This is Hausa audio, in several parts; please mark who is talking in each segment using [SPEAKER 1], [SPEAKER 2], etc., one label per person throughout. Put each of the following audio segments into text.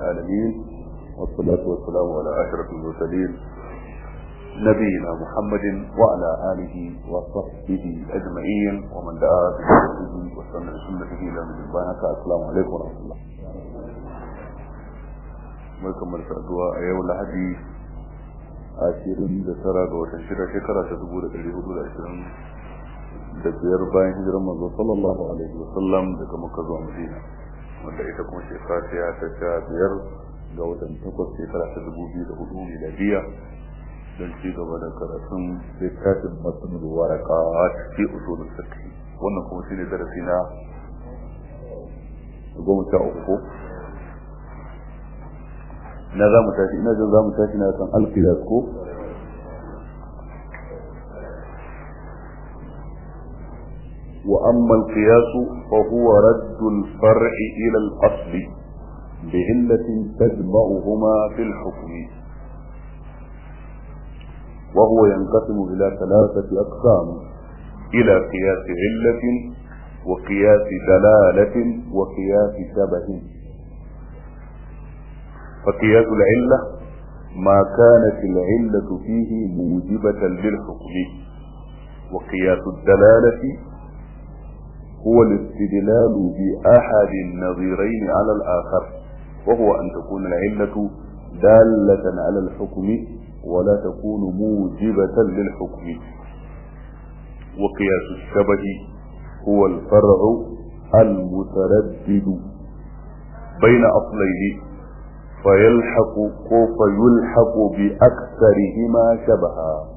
[SPEAKER 1] العالمين والصلاة والسلام على أشرف المرسلين نبينا محمد وعلى آله وصحبه أجمعين ومن دعا بسنته وسنة سنته إلى من البانك السلام عليكم ورحمة الله barkan mu saduwa a yau lahadi ashirin da tara ga watan shida shekara ta dubu da ɗari hudu da ashirin da biyar bayan hijirar manzo sallallahu alaihi wasallam daga makka zuwa madina wanda ita kuma shekara ta ta sha biyar ga watan takwas shekara ta dubu biyu da hudu miladiya don ci gaba da karatun littafin masanin waraka fi usulul fiqh wannan kuma shine darasi na goma sha uku na za mu tashi ina jin za mu tashi na kan alqiyas ko وأما القياس فهو رد الفرع إلى الأصل بعلة تجمعهما في الحكم وهو ينقسم إلى ثلاثة أقسام إلى قياس علة وقياس دلالة وقياس شبه فقياس العلة ما كانت العلة فيه موجبة للحكم وقياس الدلالة هو الاستدلال بأحد النظيرين على الآخر وهو أن تكون العلة دالة على الحكم ولا تكون موجبة للحكم وقياس الشبه هو الفرع المتردد بين أصلين فيلحق فيلحق بأكثرهما شبها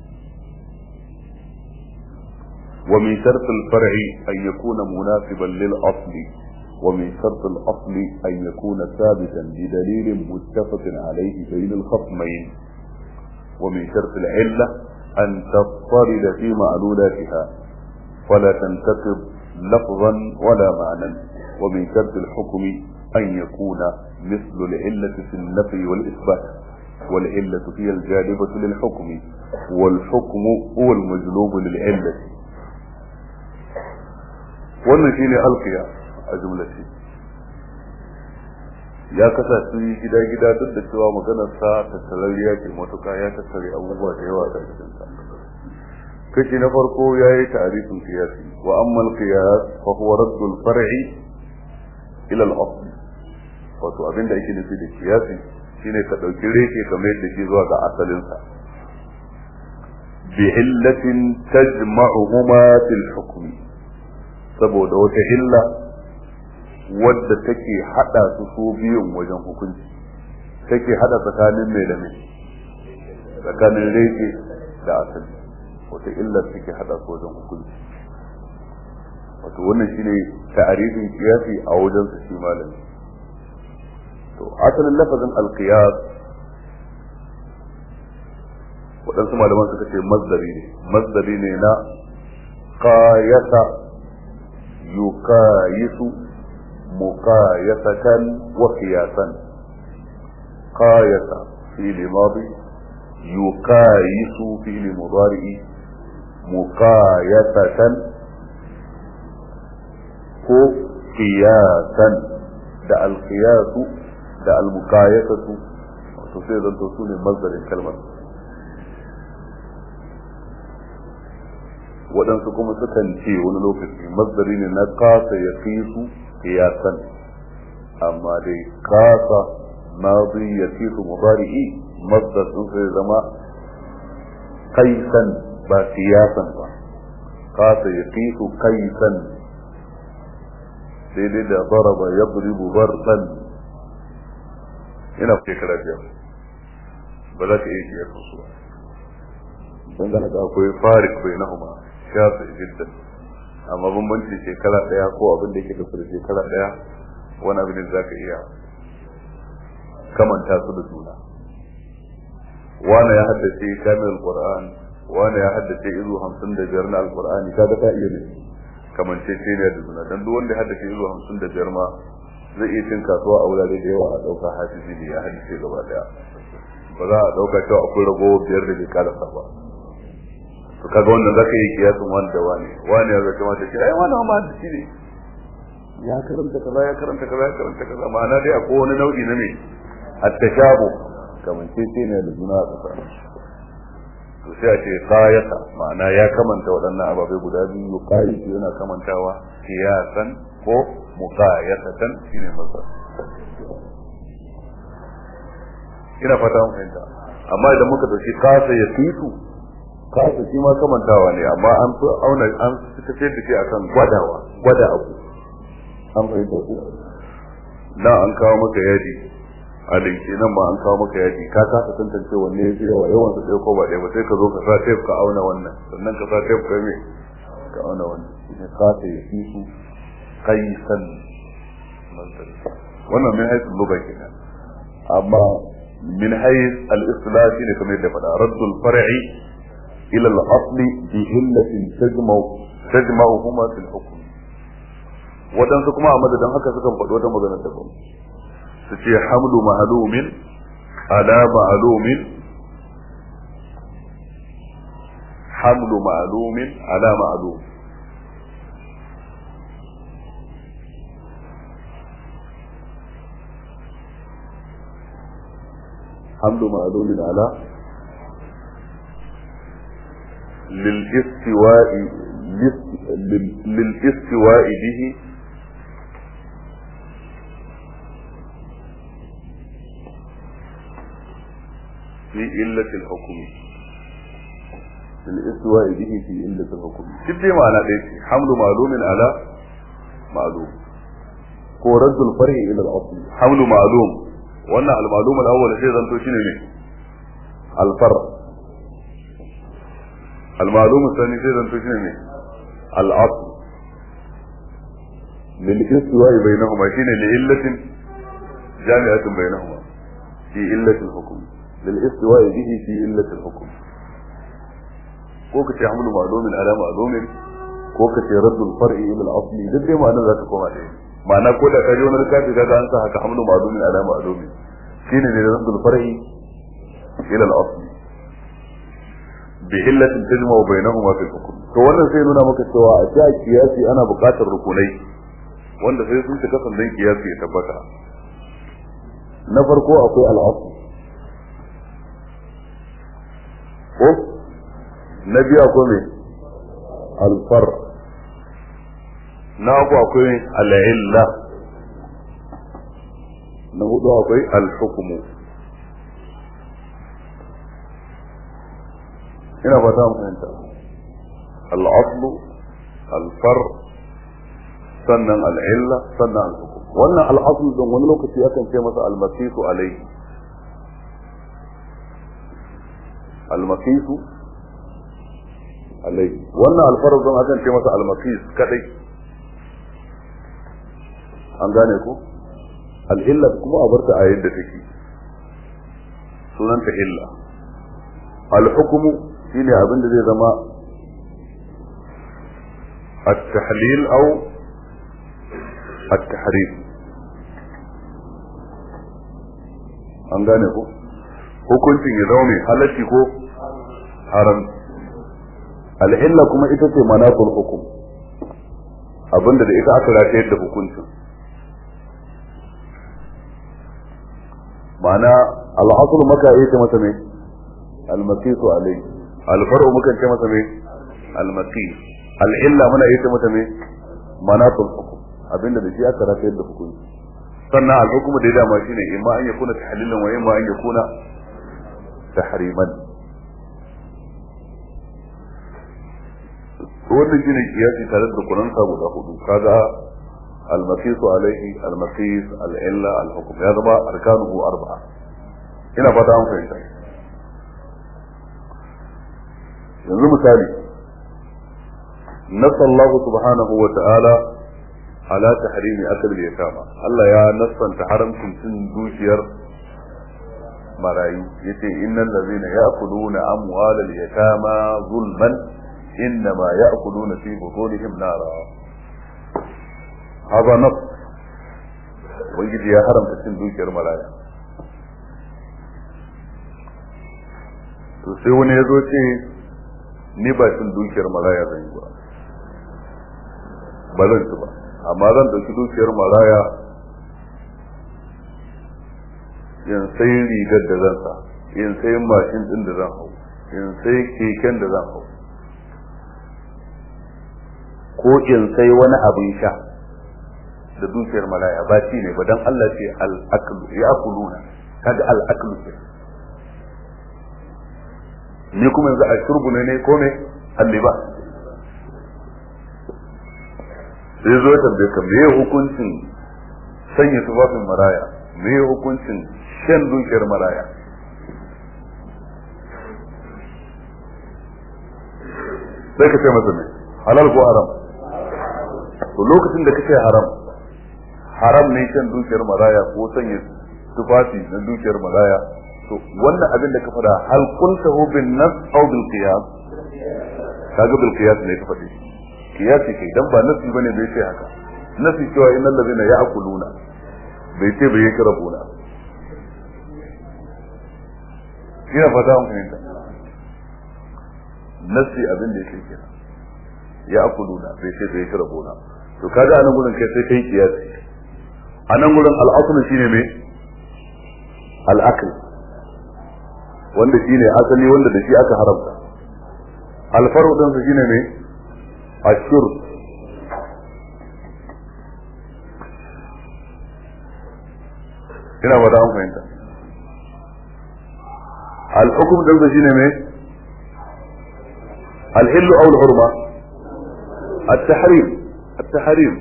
[SPEAKER 1] ومن شرط الفرع أن يكون مناسبا للأصل ومن شرط الأصل أن يكون ثابتا بدليل متفق عليه بين الخصمين ومن شرط العلة أن تضطرد في معلولاتها فلا تنتقض لفظا ولا معنى ومن شرط الحكم أن يكون مثل العلة في النفي والإثبات والعلة هي الجالبة للحكم والحكم هو المجلوب للعلة wannan shine alqiya a jumlace ya kasa su gida-gida duk da cewa maganar sa tattalariya ce matuka ya tattare abubuwa da yawa da cikin sa kashi na farko ya yi ta'arifin qiyasi wa amma al-qiyas fa huwa radd al-far'i ila al-asl wato abin da yake nufi da qiyasi shine ka dauki reke kamar yadda ke zuwa ga asalin sa bi illatin tajma'uhuma fil hukmi saboda wata illa wadda take hada su su biyun wajen hukunci take hada tsakanin mai da mai tsakanin reke da asali wata illa take hada su wajen hukunci wato wannan shine ta'arifin kiyasi a wajen su shi malami to asalin lafazin alqiyas waɗansu malaman suka ce mazdari ne mazdari ne na qayasa يقايس مقايسة وقياسا قايس في الماضي يقايس في المضارع مقايسة ko qiyasan da alqiyasu da almuqayasatu to sai zanto su ne mazdarin kalmar waɗansu kuma sukan ce wani lokaci masdari ne na kasa ya fi su kiyasan amma dai kasa madi ya fi su mubari'i masdar sun sai zama kaisan ba kiyasan ba kasa ya fi su kaisan daidai da zaraba ya buribu barsan ina shekara biyar ba za ka iya kiyar su ba dangane da akwai farik bai na huma shafi jiddan amma bambanci shekara daya ko abin da yake da shekara daya wani abin da zaka iya kamanta su da juna wani ya haddace kamil qur'an wani ya haddace izu hamsin da biyar na alqur'ani kaga ta iya ne kamance ce ne da juna dan duk wanda ya haddace izu hamsin da biyar ma zai iya cin kasuwa a wurare da yawa a dauka hafizi ne ya haddace gaba daya ba za a dauka cewa akwai ragowar biyar da bai karasa ba to kaga wannan zaka yi kiyasin wani da wani wani ya zaka mata ce ai wani ma da shi ne ya karanta kaza ya karanta kaza ya karanta kaza ma'ana dai akwai wani nau'i na me at-tashabu kamar ce ce ne da juna a tsakanin to sai a ce qayata ma'ana ya kamanta waɗannan ababai guda biyu qayi yana kamantawa siyasan ko muqayatatan shine masa ina fata mun fahimta amma idan muka dauki kasa ya fitu kasa shi ma kamantawa ne amma an fi auna an tafi da shi akan gwadawa gwada abu an fahimta ku na an kawo maka yaji a linke nan ma an kawo maka yaji ka kasa tantance wanne ya fi yawa yawan su ɗaya ko ba ɗaya ba sai ka zo ka sa tape ka auna wannan sannan ka sa tape ka me ka auna wannan shi kasa ya fitu kaisan wannan min haisu luga kenan amma من حيث الاصطلاح شيء كما يدفع رد الفرع الى الاصل بهلة تجمع تجمعهما في الحكم waɗansu kuma a madadin haka sukan faɗi wata magana daban su ce hamlu ma'alumin ala ma'alumin hamlu ma'alumin ala ma'alum حمل معلول على للاستواء للاستواء به في إلة الحكم للاستواء به في إلة الحكم كيف معنى ذلك حمل معلوم على معلوم هو رد الفرع إلى الأصل حمل معلوم wannan al-ma'lum al-awwal sai zanto shine ne al-far al-ma'lum al-thani sai zanto shine ne al-asl lil istiwa'i bainahuma shine li illatin jami'atin bainahuma fi illati al-hukm lil istiwa'i bihi fi illati al-hukm ko kace hamlu ma'lumin ala ma'lumin ko kace raddul far'i ila al-asli duk dai ma'anar za ta koma ɗaya ma'ana ko da kaje wani littafi kaga an sa haka hamlu ma'lumin ala ma'lumin shine ne raddul far'i ila al-asl bi illatin tajma bainahuma fi al-hukm to wannan sai nuna maka cewa a cikin kiyasi ana buƙatar rukunai wanda sai sun cika sandan kiyasi ya tabbata na farko akwai al-asl ko na biyu akwai me al-far' na uku akwai al'illa na hudu akwai al-hukumu ina fata mu fahimta al-aslu al-far sannan al-illa sannan al-hukum wannan al-aslu din wani lokaci akan ce masa al-masifu alayhi al-masifu alayhi wannan al-far din akan ce masa al-masis kadai an gane ko al'illa kuma a barta a yadda take sunanta illa al-hukumu shine abin da zai zama at-tahlil aw at-tahrim an gane ko hukuncin ya zama mai halacci ko haram al-illa kuma ita ce manaqul hukum abinda da ita aka ratayar da hukuncin ma'ana al'asulu maka yi ce masa mai almakisu alai alfaru muka ce masa mai almakis al'illa muna yi ce masa mai manatul hukum abinda da shi aka rafa yadda hukunci sannan al'hukumu da ya dama shi ne imma an yakuna tahlilan wa imma an yakuna tahriman wannan shi ne kiyasi tare da kunan sa guda hudu kaga المقيس عليه المقيس العلة الحكم هذا ما أركانه أربعة هنا فتاهم فإنت yanzu misali nassa Allah subhanahu wa ta'ala ala tahrimi akal yatama Allah ya nassanta haramcin cin dukiyar marayu yace innal ladzina ya'kuluna amwalal yatama zulman innama ya'kuluna fi butunihim nara هذا نص ubangiji ya haramta cin dukiyar maraya to sai wani ya zo ce ni ba cin dukiyar maraya zan yi ba ba zan ci ba amma zan ɗauki dukiyar maraya in sai rigar da zan sa in sai mashin ɗin da zan hau in sai keken da zan hau
[SPEAKER 2] ko in sai wani abin sha da dukiyar maraya ba shi ne ba dan Allah ce al-aklu ya akuluna kaga al-aklu
[SPEAKER 1] ni kuma yanzu a shurbu ne ne ko ne alliba sai zo tambaye ka me hukuncin sanya tufafin maraya me hukuncin shan dukiyar maraya sai ka ce masa ne halal ko haram to lokacin da kace haram haram ne shan dukiyar maraya ko sanya tufafi na dukiyar maraya to wannan abin da ka fada hal kuntahu bin nas aw bil qiyas kaga bil qiyas ne ka fadi qiyas kai dan ba nasi bane bai ce haka nasi cewa innal ladina ya'kuluna bai ce bai yakrabuna ina fata an fahimta nasi abin da yake kenan ya'kuluna bai ce bai yakrabuna to kaga anan gurin kai sai kai qiyas anan gurin al-asl shine me al-akl wanda shi ne asali wanda da shi aka haramta alfaru ɗinsa shi ne mai ashur ina ba da an fahimta al'ukum ɗinsa shi ne mai al'illu aw al-hurma at-tahrim at-tahrim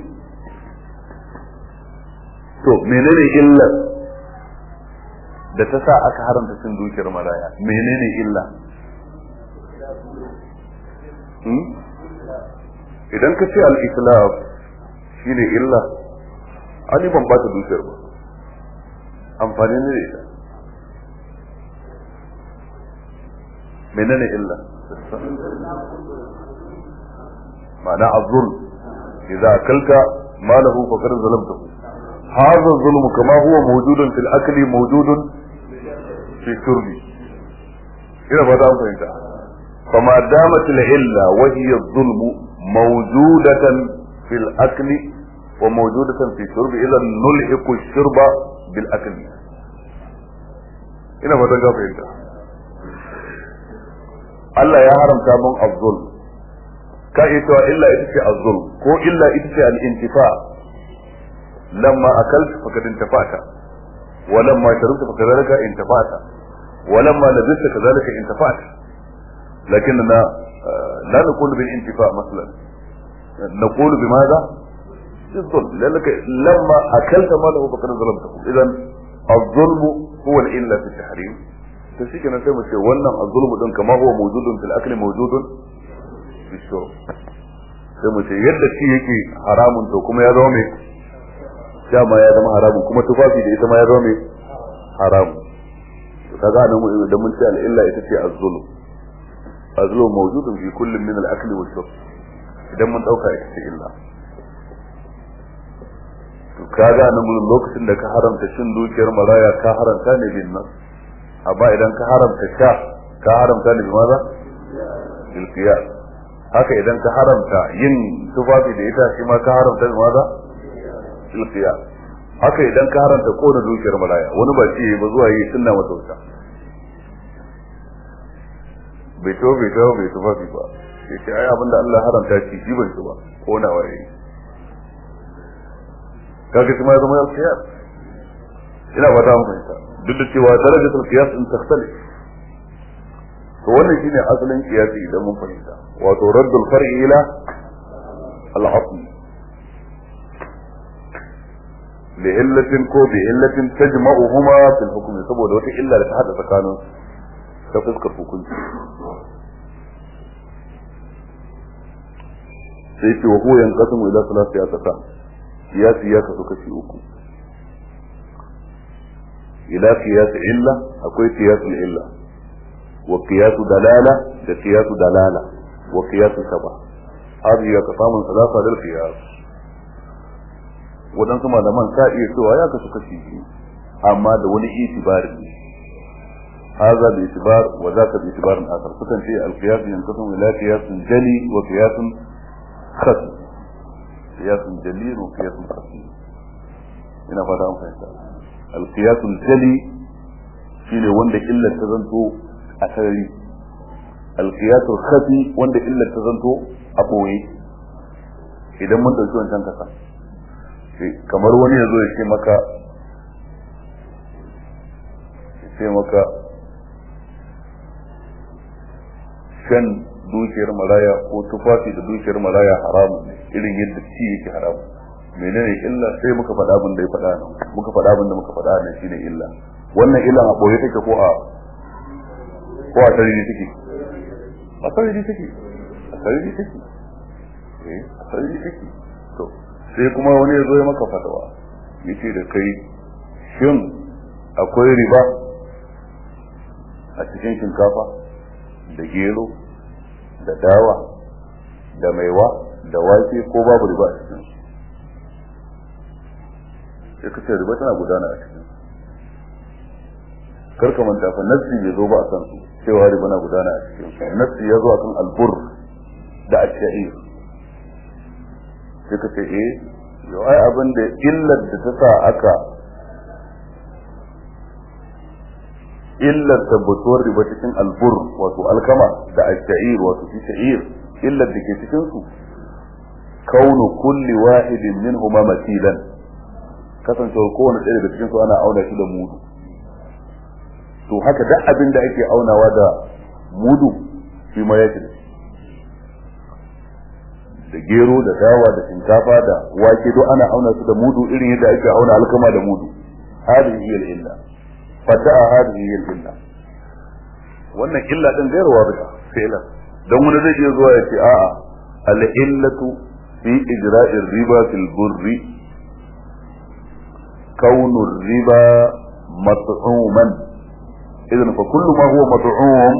[SPEAKER 1] to menene illar da ta sa aka haramta cin dukiyar maraya menene illa idan ka ce al-islaf shine illa ani ban ba ta dukiyar ba amfani ne da ita menene illa ma'ana azul idza akalta malahu faqad zalamtahu هذا الظلم كما هو موجود في الأكل موجود في الشرب إذا بدأ فهمت فما دامت العلة وهي الظلم موجودة في الأكل وموجودة في الشرب إذا نلحق الشرب بالأكل إذا بدأ فهمت Allah ya haramta mun azzul ka iya cewa illa ita ce azzul ko illa ita ce al-intifa لما أكلت فقد انتفعت ولما شربت فكذلك انتفعت ولما لبست كذلك انتفعت لكننا لا نقول بالانتفاع مثلا نقول بماذا؟ بالظلم لأنك لما أكلت ماله فقد ظلمته إذا الظلم هو الإلا في التحريم تشيك أنا سيما شيء ولن الظلم دون كما هو موجود في الأكل موجود في الشرب سيما شيء يد شيء يكي حرام تو كما يدومي dama ya zama haramun kuma tufafi da ita ma ya zama mai haramun kaga nan da mun ce al'illa ita ce az-zulm az-zulm mawjudun fi kullin min al-akli wa shurb idan mun dauka ita ce illa to kaga nan gurin lokacin da ka haramta cin dukiyar maraya ka haramta ne bin nan amma idan ka haramta sha ka haramta ne bi maza bil qiyas haka idan ka haramta yin tufafi da ita shi ma ka haramta bi maza ilqiya haka idan ka haranta kona dukiyar malaya wani ba ce ba zuwa yi sunna masa wuta bai to bai to bai tufafi ba sai ce ai abinda Allah haramta shi shi bai ba kona waye kaga shi ma zama ilqiya ina ba ta fahimta duk da cewa darajatul qiyas in takhtali to wannan shine asalin qiyasi idan mun fahimta wato raddul far'i ila al-asl لعلة كو بعلة تجمعهما في الحكم saboda wata illa da ta hada tsakanin ta fuskar hukunci sai ce wa huwa yanqasimu ila salati aqsam qiyasi ya kasu kashi uku ila qiyas illa akwai qiyas illa wa qiyas dalala da qiyas dalala wa qiyas saba hadhihi aqsamun thalatha lil qiyas waɗansu malaman ta iya cewa ya kasu kashi biyu amma da wani itibarin ne هذا باعتبار وذاك باعتبار آخر فكان في القياس ينقسم إلى قياس جلي وقياس خفي qiyasun jalil wa qiyasun khafi ina fata an fahimta al qiyasul jali shine wanda illar ta zanto a sarari al qiyasul khafi wanda illar ta zanto a boye idan mun dauki wancan kasa kamar wani ya zo ya ce maka ya ce maka shan dukiyar maraya ko tufafi da dukiyar maraya haramun ne irin yadda ci yake haramun menene illa sai muka faɗa abin da ya faɗa nan muka faɗa abin da muka faɗa nan shine illa wannan illan a boye take ko a ko a sarari take a sarari take a sarari take eh a sarari take to sai kuma wani ya zo ya maka fatawa yace da kai shin akwai riba a cikin shinkafa da gero da dawa da maiwa da wake ko babu riba a cikin sai ka ce riba tana gudana a cikin karka manta fa nassi bai zo ba a kan su cewa riba na gudana a cikin su nassi ya zo a kan albur da asha'ir sai ka ce eh yau ai abin da illar da ta sa aka illar tabbatuwar riba cikin albur wato alkama da asha'ir wato fi sha'ir illar da ke cikin su kaunu kulli wahidin minhuma masilan kasancewar kowane ɗaya daga cikin su ana auna shi da mudu to haka duk abin da ake aunawa da mudu shi ma yake da gero da dawa da shinkafa da wake duk ana auna su da mudu irin yadda ake auna alkama da mudu hadhihi hiya al-illa fada'a hadhihi hiya al-illa wannan illa din gairuwa bida fi'la dan wani zai iya zuwa ya ce a'a al-illatu fi ijra'i riba fil burri كون الربا مطعوما اذا فكل ما هو مطعوم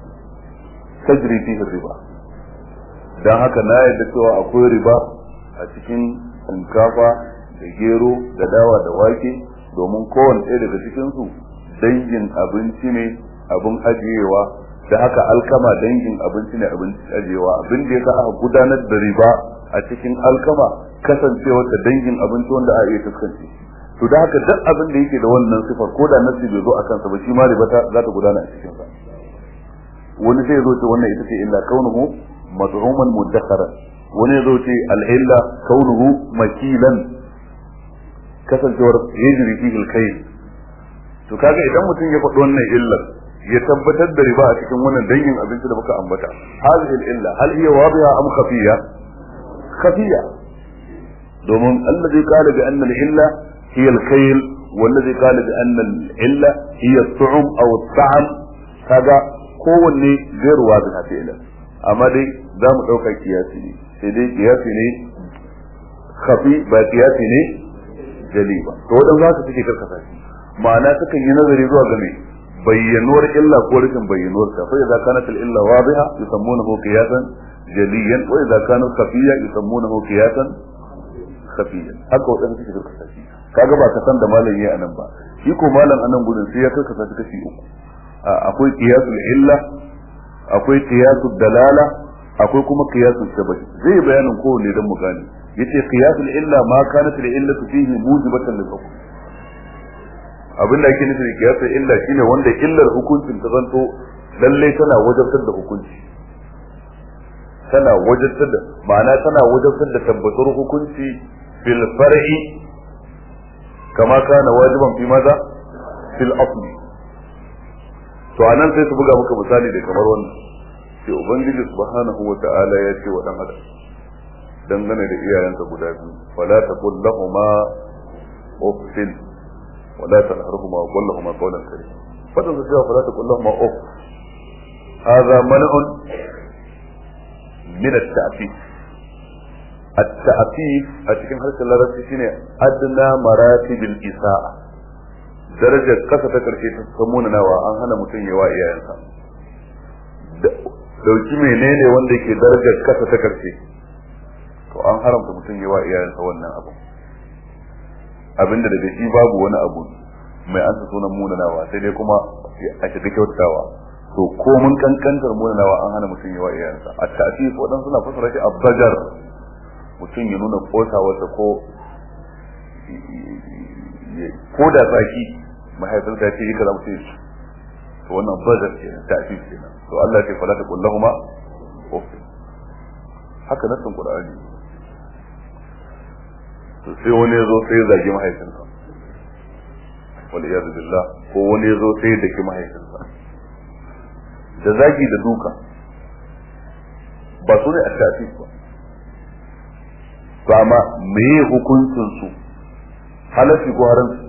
[SPEAKER 1] تجري فيه الربا dan haka na yadda cewa akwai riba a cikin shinkafa da gero da dawa da wake domin kowane ɗaya daga cikinsu dangin abinci ne abin ajiyewa da haka alkama dangin abinci ne abin ajiyewa abin da ya sa aka gudanar da riba a cikin alkama kasancewar da dangin abinci wanda a iya fuskance to da haka duk abin da yake da wannan sifar ko da nasi bai zo a kansa ba shi ma riba za ta gudana a cikin sa wani sai zo ce wannan ita ce illa kaunuhu mad'uman mudakkharan wani zo ce al-illa kaunuhu makilan kasancewar yajri fihi al-kayl to kaga idan mutum ya faɗi wannan illar ya tabbatar da riba a cikin wannan dangin abinci da muka ambata hadhihi al-illa hal hiya wadiha am khafiya khafiya domin allazi qala bi anna al-illa هي الخيل والذي قال بأن العلة هي الطعم أو الطعم هذا kowanne zai ruwa da fi'ila amma dai za mu ɗauka kiyasi ne sai dai kiyasi ne khafi ba kiyasi ne jali ba to wadan za su suke karkasa shi ma'ana sukan yi nazari zuwa ga mai bayyanuwar illa ko rashin bayyanuwar ta fa idza kanat al illa wadiha yusammunahu qiyasan jaliyan wa idza kanat khafiya yusammunahu qiyasan khafiyan haka wadan suke karkasa shi kaga ba ka san da malam yayi anan ba shi ko malam anan gudun sai ya karkasa shi kashi uku akwai qiyasul illa akwai qiyasul dalala akwai kuma qiyasul shabahi zai yi bayanin kowanne dan mu gane yace qiyasul illa ma kanat al illatu fihi mujibatan lil hukm abinda ake nufi da qiyasul illa shine wanda illar hukuncin ta zanto lalle tana wajabtar da hukunci tana wajabtar da ma'ana tana wajabtar da tabbatar hukunci fil far'i kama kana wajiban fi maza fil asli to anan sai su buga maka misali da kamar wannan sai ubangiji subhanahu wa ta'ala ya ce wa dan adam dangane da iyayensa guda biyu fala taqul lahumu uffin wala tanharhuma wa qul lahumu qawlan karima fatan su cewa fala taqul lahumu uff hadha man'un min at-ta'fif at-ta'fif a cikin harshen larabci shine adna maratibil isa'a darajar kasa ta karshe ta samunanawa an hana mutum yawa iyayensa dauki menene wanda ke darajar kasa ta karshe to an haramta mutum yawa iyayensa wannan abu abinda daga shi babu wani abu mai ansa sunan munanawa sai dai kuma a shiga kyautawa to ko mun kankantar munanawa an hana mutum yawa iyayensa a ta'fif wadan suna fasara shi abbajar
[SPEAKER 2] mutum ya nuna kosawarsa ko ko da tsaki mahaifinsa ya ce yi kaza mutum ya to wannan bazar ke nan ta'fif ke nan to Allah ce fala ta kullahuma uff haka nasin qur'ani to sai wani ya zo sai ya zagi mahaifinsa wal iyad billah ko wani ya zo sai ya daki mahaifinsa da zagi da duka ba su ne a ta'fif ba to amma me hukuncin su halafi ko haramci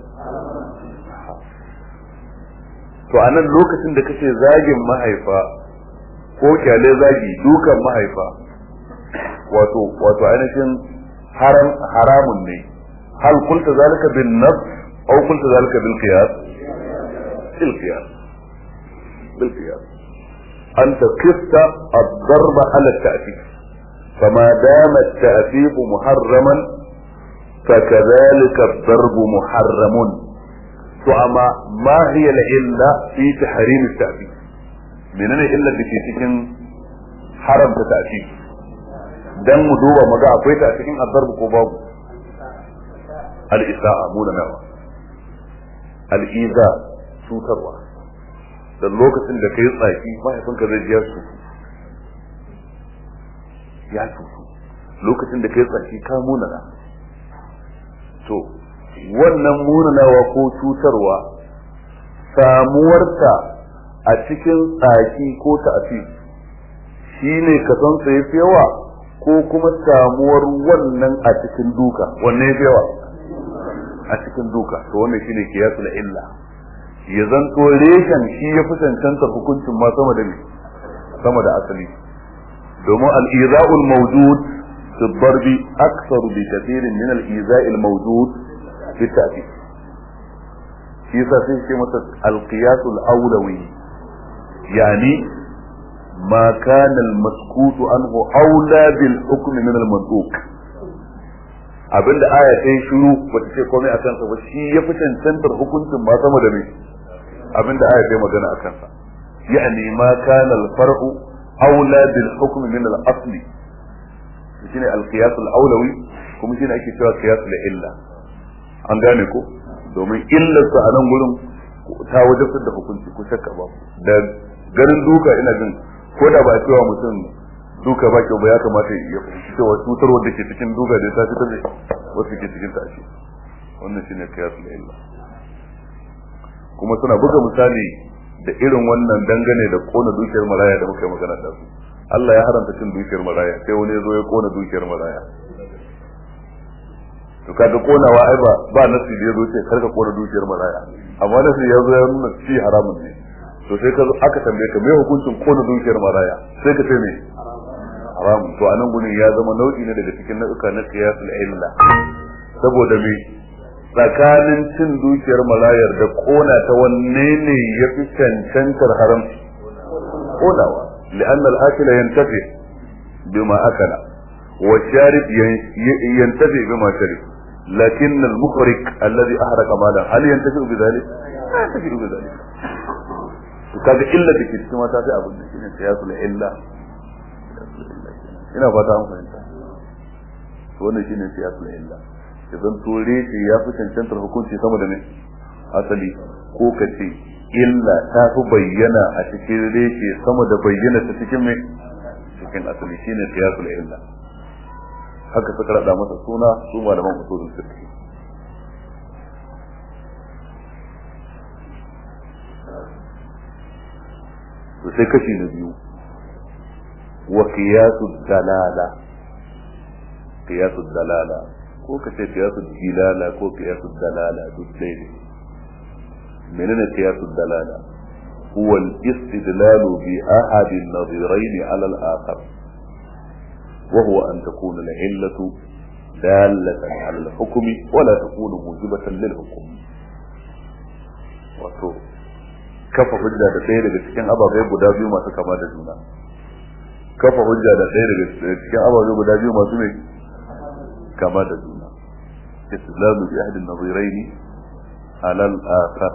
[SPEAKER 2] to a nan lokacin da kace zagin mahaifa ko kyale zagi dukan mahaifa wato wato ainihin haram haramun ne hal kulta zalika bin nafs aw kulta zalika bil qiyas bil qiyas bil qiyas anta qista ad-darb ala at-ta'fif فما دام التأفيف محرما فكذلك الضرب محرم فأما ما هي العلة في تحريم التأفيف من أين إلا بكي تكن حرم تأفيف dan mu duba maga akwai ta a cikin azzar ko babu al-isa'a mu da nawa al-iza cutarwa da lokacin da kai tsaki mahaifinka zai ji su ya cutu lokacin da kai tsaki ka munana to wannan munanawa ko cutarwa samuwarta a cikin tsaki ko ta'afi shi ne ka san sa yafi yawa ko kuma samuwar wannan a cikin duka wanne yafi yawa a cikin duka to wannan shine kiyasul illa ya zanto reshen shi ya fi cancantar hukuncin ma sama da sama da asali domin al-iza'ul mawjud fi darbi akthar bi kathirin min al-iza'il mawjud fi ta'dib shi yasa sai ce masa al-qiyas al-awlawi yani ma kana al-maskut anhu awla bil hukm min al-mantuq abinda aya ta yi shiru bata ce komai akan sa ba shi ya fi cancantar hukuncin ma sama da me abinda aya ta yi magana akan sa yani ma kana al-far'u أولى بالحكم من الأصل shine alqiyas al-awlawi kuma shine ake cewa qiyas illa an gane ko domin illar sa a nan gurin ta wajabtar da hukunci ko shakka ba da garin duka ina jin ko da ba cewa mutum duka ba kyau ba ya kamata ya fahimci cewa cutar wanda ke cikin duka da ta fitar da wasu ke cikin tashi wannan shine qiyas illa kuma suna buga misali da irin wannan dangane da kona dukiyar maraya da muka yi magana da su Allah ya haramta cin dukiyar maraya sai wani ya zo ya kona dukiyar maraya to kaga konawa ai ba ba nasi da ya zo ce karka kona dukiyar maraya amma nasi ya zo ya nuna shi haramun ne to sai ka zo aka tambaye ka me hukuncin kona dukiyar maraya sai ka ce me haram to anan gurin ya zama nau'i ne daga cikin nau'uka na qiyasul illa saboda me tsakanin cin dukiyar malayar da kona ta wanne ne ya fi cancantar haramci konawa li'anna al-akil yantafi bima akala wa sharib yantafi bima sharib lakin al-mukhrik alladhi ahraqa malan hal yantafi bi dhalik la yantafi bi dhalik to kaga illa da ke cikin mata sai abin da shine qiyasul illa ina fata an fahimta to wannan shine qiyasul illa idan ture ce ya fi cancantar hukunci sama da ne asali ko ka ce illa ta fi bayyana a cikin reshe sama da bayyana ta cikin mai cikin asali shine qiyasul illa haka suka rada masa suna su malaman usulul fiqh to sai kashi na biyu wa qiyasul dalala qiyasul dalala ko ka ce qiyasul dilala ko qiyasul dalala duk dai ne menene qiyasul dalala huwa al-istidlal bi ahad an-nadhirayn ala al-akhar wa huwa an takuna al-illatu dalatan ala al-hukm wa la takunu mujibatan lil-hukm wato kafa hujja da ɗaya daga cikin ababai guda biyu masu kama da juna kafa hujja da ɗaya daga cikin ababai guda biyu masu mai kama da juna islamu bi ahli an-nadhirayn ala al-akhar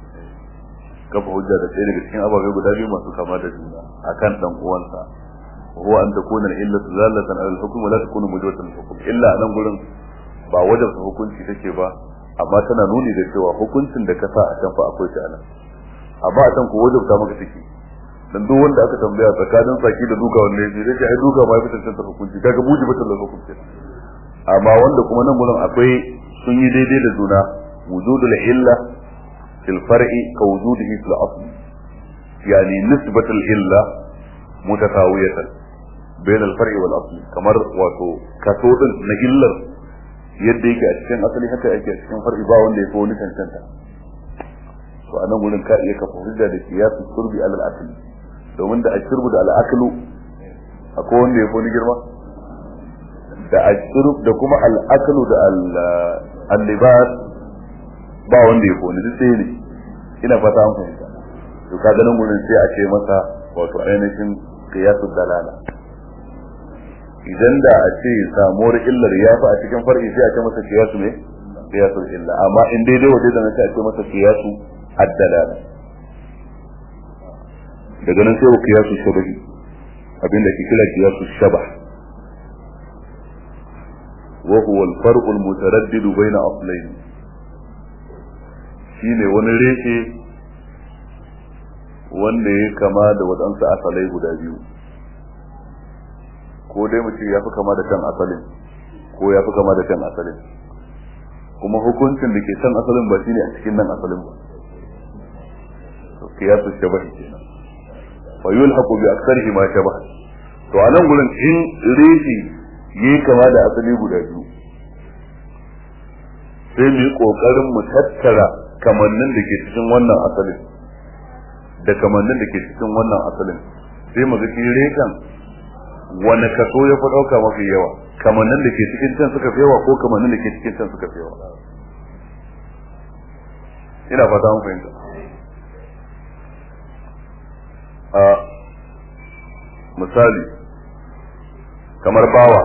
[SPEAKER 2] kafa hujja da ɗaya daga cikin ababai guda biyu masu kama da juna akan dan uwansa huwa an takuna al-illatu zallatan ala al-hukm wa la takunu mujawatan al-hukm illa nan gurin ba wajen hukunci take ba amma tana nuni da cewa hukuncin da ka sa a can fa akwai ta nan amma a can ko wajen ta maka take dan duk wanda aka tambaya tsakanin saki da duka wanne ne zai ce ai duka ma ya fitar da hukunci kaga buji batal da hukunci amma wanda kuma nan gurin akwai sun yi daidai da juna wujudul illa fil far'i ka wujudihi fil asl yani nisbatul illa mutasawiyatan bain al far'i wal asl kamar wato kaso din na illar yadda yake a cikin asali haka yake a cikin far'i ba wanda ya fi wani cancanta to a nan gurin ka iya kafa hujja da kiyasu turbi alal akli domin da ashirbu da al'aklu akwai wanda ya fi wani girma da ashirb da kuma al'aklu da al-libas ba wanda ya fi wani duk sai ne ina fata an fahimta to ka ganin gurin sai a ce masa wato ainihin kiyasu dalala idan da a ce samuwar illar ya fi a cikin far'i sai a ce masa kiyasu ne kiyasu illa amma in daidai waje da na sai a ce masa kiyasu ad-dalala daga nan sai wa kiyasu shabahi abinda ke kira kiyasu shabah wa huwa al-farq al-mutaraddid bayna aslayn shine wani reshe wanda ya kama da wadansu asalai guda biyu ko dai mutum ya fi kama da kan asalin ko ya fi kama da kan asalin kuma hukuncin da ke kan asalin ba shine a cikin nan asalin ba kiyasu shabahi kenan fa yulhaqu bi aktsarihi ma shabah to a nan gurin in reshi yi kama da asali guda biyu sai mu yi kokarin mu tattara kamannin da ke cikin wannan asalin da kamannin da ke cikin wannan asalin sai mu ga shi reshen wani kaso ya fi ɗauka mafi yawa kamannin da ke cikin can suka fi yawa ko kamannin da ke cikin can suka fi yawa ina fata mun fahimta a misali kamar bawa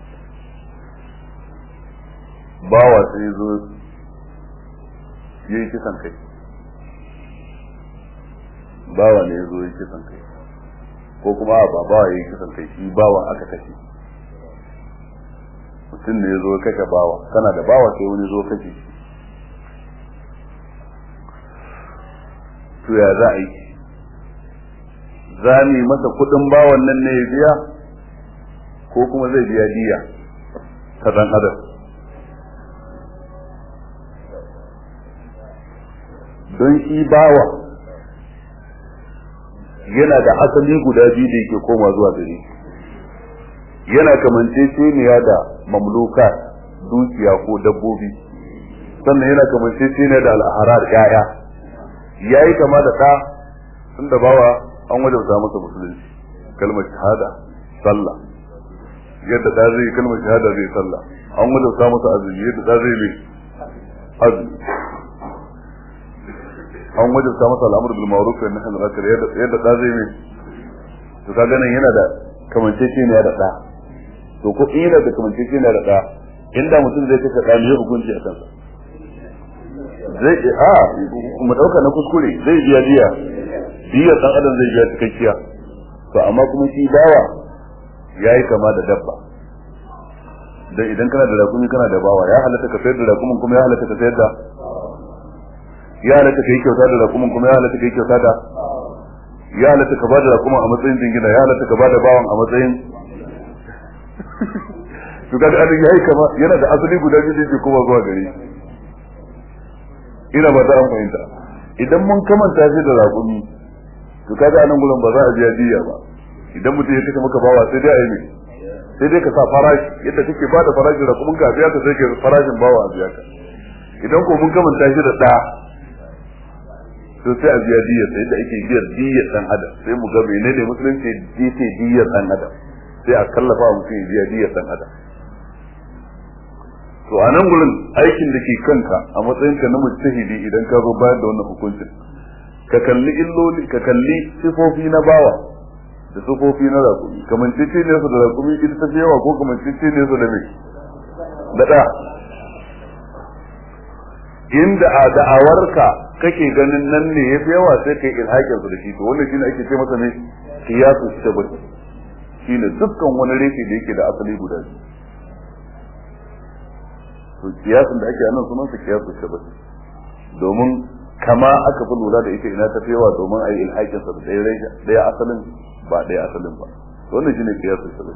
[SPEAKER 2] bawa sai zo yi kisan kai bawa ne ya zo yi kisan kai ko kuma ba bawa ya yi kisan kai shi bawa aka kashe mutum ne ya zo kashe bawa kana da bawa sai wani zo kashe shi to ya za a yi za mu yi masa kudin bawan nan ne ya biya ko kuma zai biya diya ta dan adam don shi bawa yana da asali guda biyu da yake koma zuwa gare yana kamanceceniya da mamluka dukiya ko dabbobi sannan yana kamanceceniya da al'aharar yaya yayi kama da ɗa tunda bawa an wajabta masa musulunci kalmar shahada sallah yadda da zai kalmar shahada zai sallah an wajabta masa azumi yadda da zai mai azumi an wajabta masa al'amur bil ma'ruf wa nahy anil munkar yadda yadda da zai mai to kaga nan yana da kamancece ne da da to ko in yana da kamancece ne da da inda mutum zai kashe da ne hukunci a kansa zai a mu dauka na kuskure zai biya diya diyar dan adam zai biya cikakkiya to amma kuma shi bawa yayi kama da dabba dan idan kana da rakumi kana da bawa ya halatta ka sayar da rakumin kuma ya halatta ka sayar da ya halatta kai kyauta da rakumin kuma ya halatta kai kyauta da ya halatta ka bada rakumin a matsayin jingina ya halatta ka bada bawan a matsayin to kaga an yayi kama yana da asali guda biyu da yake kuma zuwa gare ina ba ta an fahimta idan mun kamanta shi da rakumi to kaga anan gurin ba za a biya diya ba idan mutum ya kashe maka bawa sai dai a yi ne sai dai ka sa farashi yadda kake ba da farashin da kuma ka biya ka sai ka farashin bawa a biya ka idan ko mun kamanta shi da ɗa to sai a biya diyar sai da ake biyar diyar dan adam sai mu ga menene musulunci yace diyar dan adam sai a kallafa wa mutum ya biya diyar dan adam to a nan gurin aikin da ke kanka a matsayin ka na mujtahidi idan ka zo bayar da wannan hukuncin ka kalli illoli ka kalli sifofi na bawa da sifofi na rakumi kamancece ne su da rakumi ita ta yawa ko kamancece ne su da me da da inda a da'awarka kake ganin nan ne ya fi yawa sai kai ilhakin su da shi to wannan shine ake ce masa ne kiyasu shabah shine dukkan wani reshe da yake da asali guda biyu to kiyasin da ake anan sunan sa kiyasu shabah domin kama aka fi lura da ita ina ta yawa domin a yi ilhakin sa da ɗaya asalin ba ɗaya asalin ba wannan shine kiyasu shabah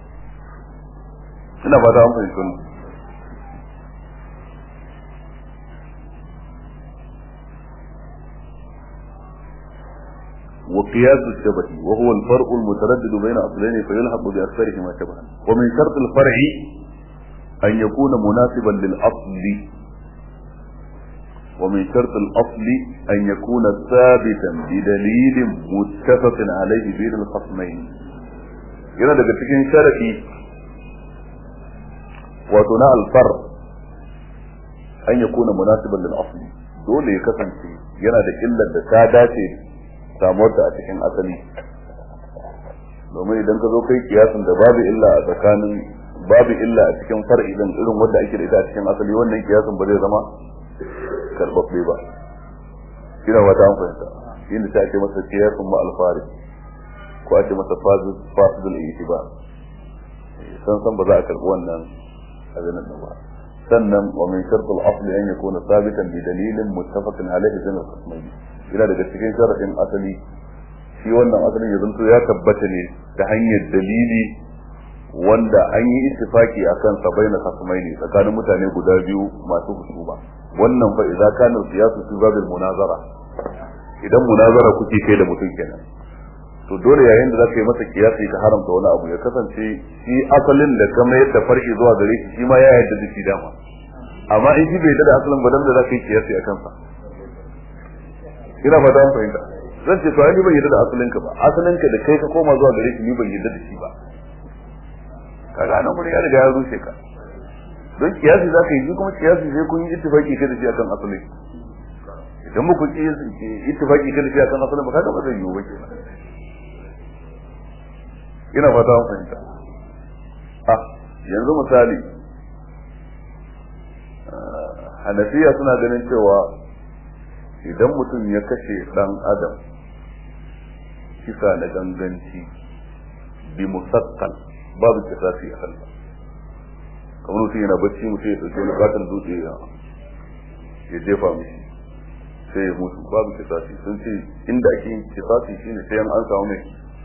[SPEAKER 2] ina ba da an fahimci wannan وقياس الشبه وهو الفرق المتردد بين أصلين فيلحق بأكثرهما شبها ومن شرط الفرع أن يكون مناسبا للأصل ومن شرط الأصل أن يكون ثابتا بدليل متفق عليه بين الخصمين yana daga cikin sharafi wato na alfar an ya kuna munasiban lil asli dole ya kasance yana da illar da ta dace samuwar ta a cikin asali domin idan ka zo kai kiyasin da babu illa a tsakanin babu illa a cikin far'i din irin wanda ake da ita a cikin asali wannan kiyasin ba zai zama karbabbe ba ina wata an fahimta inda ta ake masa kiyasin ma alfari ko ake masa fasidul itiba san san ba za a karbi wannan abin nan ba sannan wa min shartul asli an yakuna sabitan bi dalilin muttafaqin alayhi bin al-qismayn ina daga cikin sharadin asali shi wannan asalin ya zanto ya tabbata ne ta hanyar dalili wanda an yi ittifaki akan sa baina khasmaini tsakanin mutane guda biyu masu husuma wannan fa idza kana siyasu fi babil munazara idan munazara kuke kai da mutum kenan to dole yayin da zaka yi masa kiyasi ka haramta wani abu ya kasance shi asalin da kama yadda farki zuwa gare shi shi ma ya yarda da shi dama amma in shi bai yarda da asalin ba dan da zaka yi kiyasi akan sa ina ba da fahimta zan ce to ai ni ban yarda da asalin ka ba asalin ka da kai ka koma zuwa gare shi ni ban yarda da shi ba kaga nan gurin ya riga ya rushe ka don kiyasi za ka yi shi kuma kiyasi sai kun yi ittifaki kai da shi akan asali idan muku yi ittifaki kai da shi akan asali ba kaga ba zai yiwu ba kenan ina fata an fahimta ah yanzu misali hanafiya suna ganin cewa idan mutum ya kashe dan adam kisa na ganganci bi musakkal babu kisasi a kansa kamar mutum yana bacci mutum ya ɗauki wani katon dutse ya jefa mishi sai ya mutu babu kisasi sun ce inda ake yin kisasi shine sai an samu mai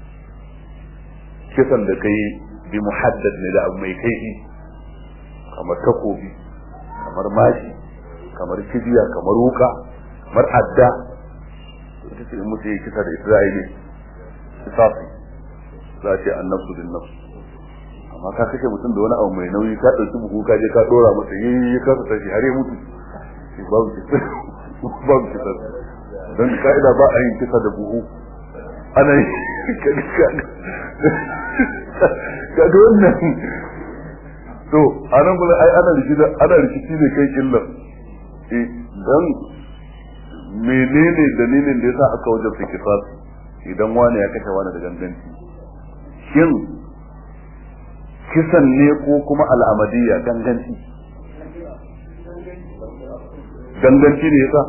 [SPEAKER 2] kisan da kai bi muhaddad ne da abu mai kaifi kamar takobi kamar mashi kamar kibiya kamar wuka kamar adda ita ce in mutum ya kisa da ita za a yi ne kisasi za a ce an nafsu bin nafsu amma ka kashe mutum da wani abu mai nauyi ka ɗauki buhu ka je ka ɗora masa yi ya kasa tashi har ya mutu babu kisa babu kisa don ka'ida ba a yin kisa da buhu ana yi kaga wannan to a nan gudun ai ana rikici ana rikici ne kai illar eh dan menene dalilin da yasa aka wajen fikisas idan wani ya kashe wani da ganganci shin kisan ne ko kuma al'amadiyya ganganci ganganci ne yasa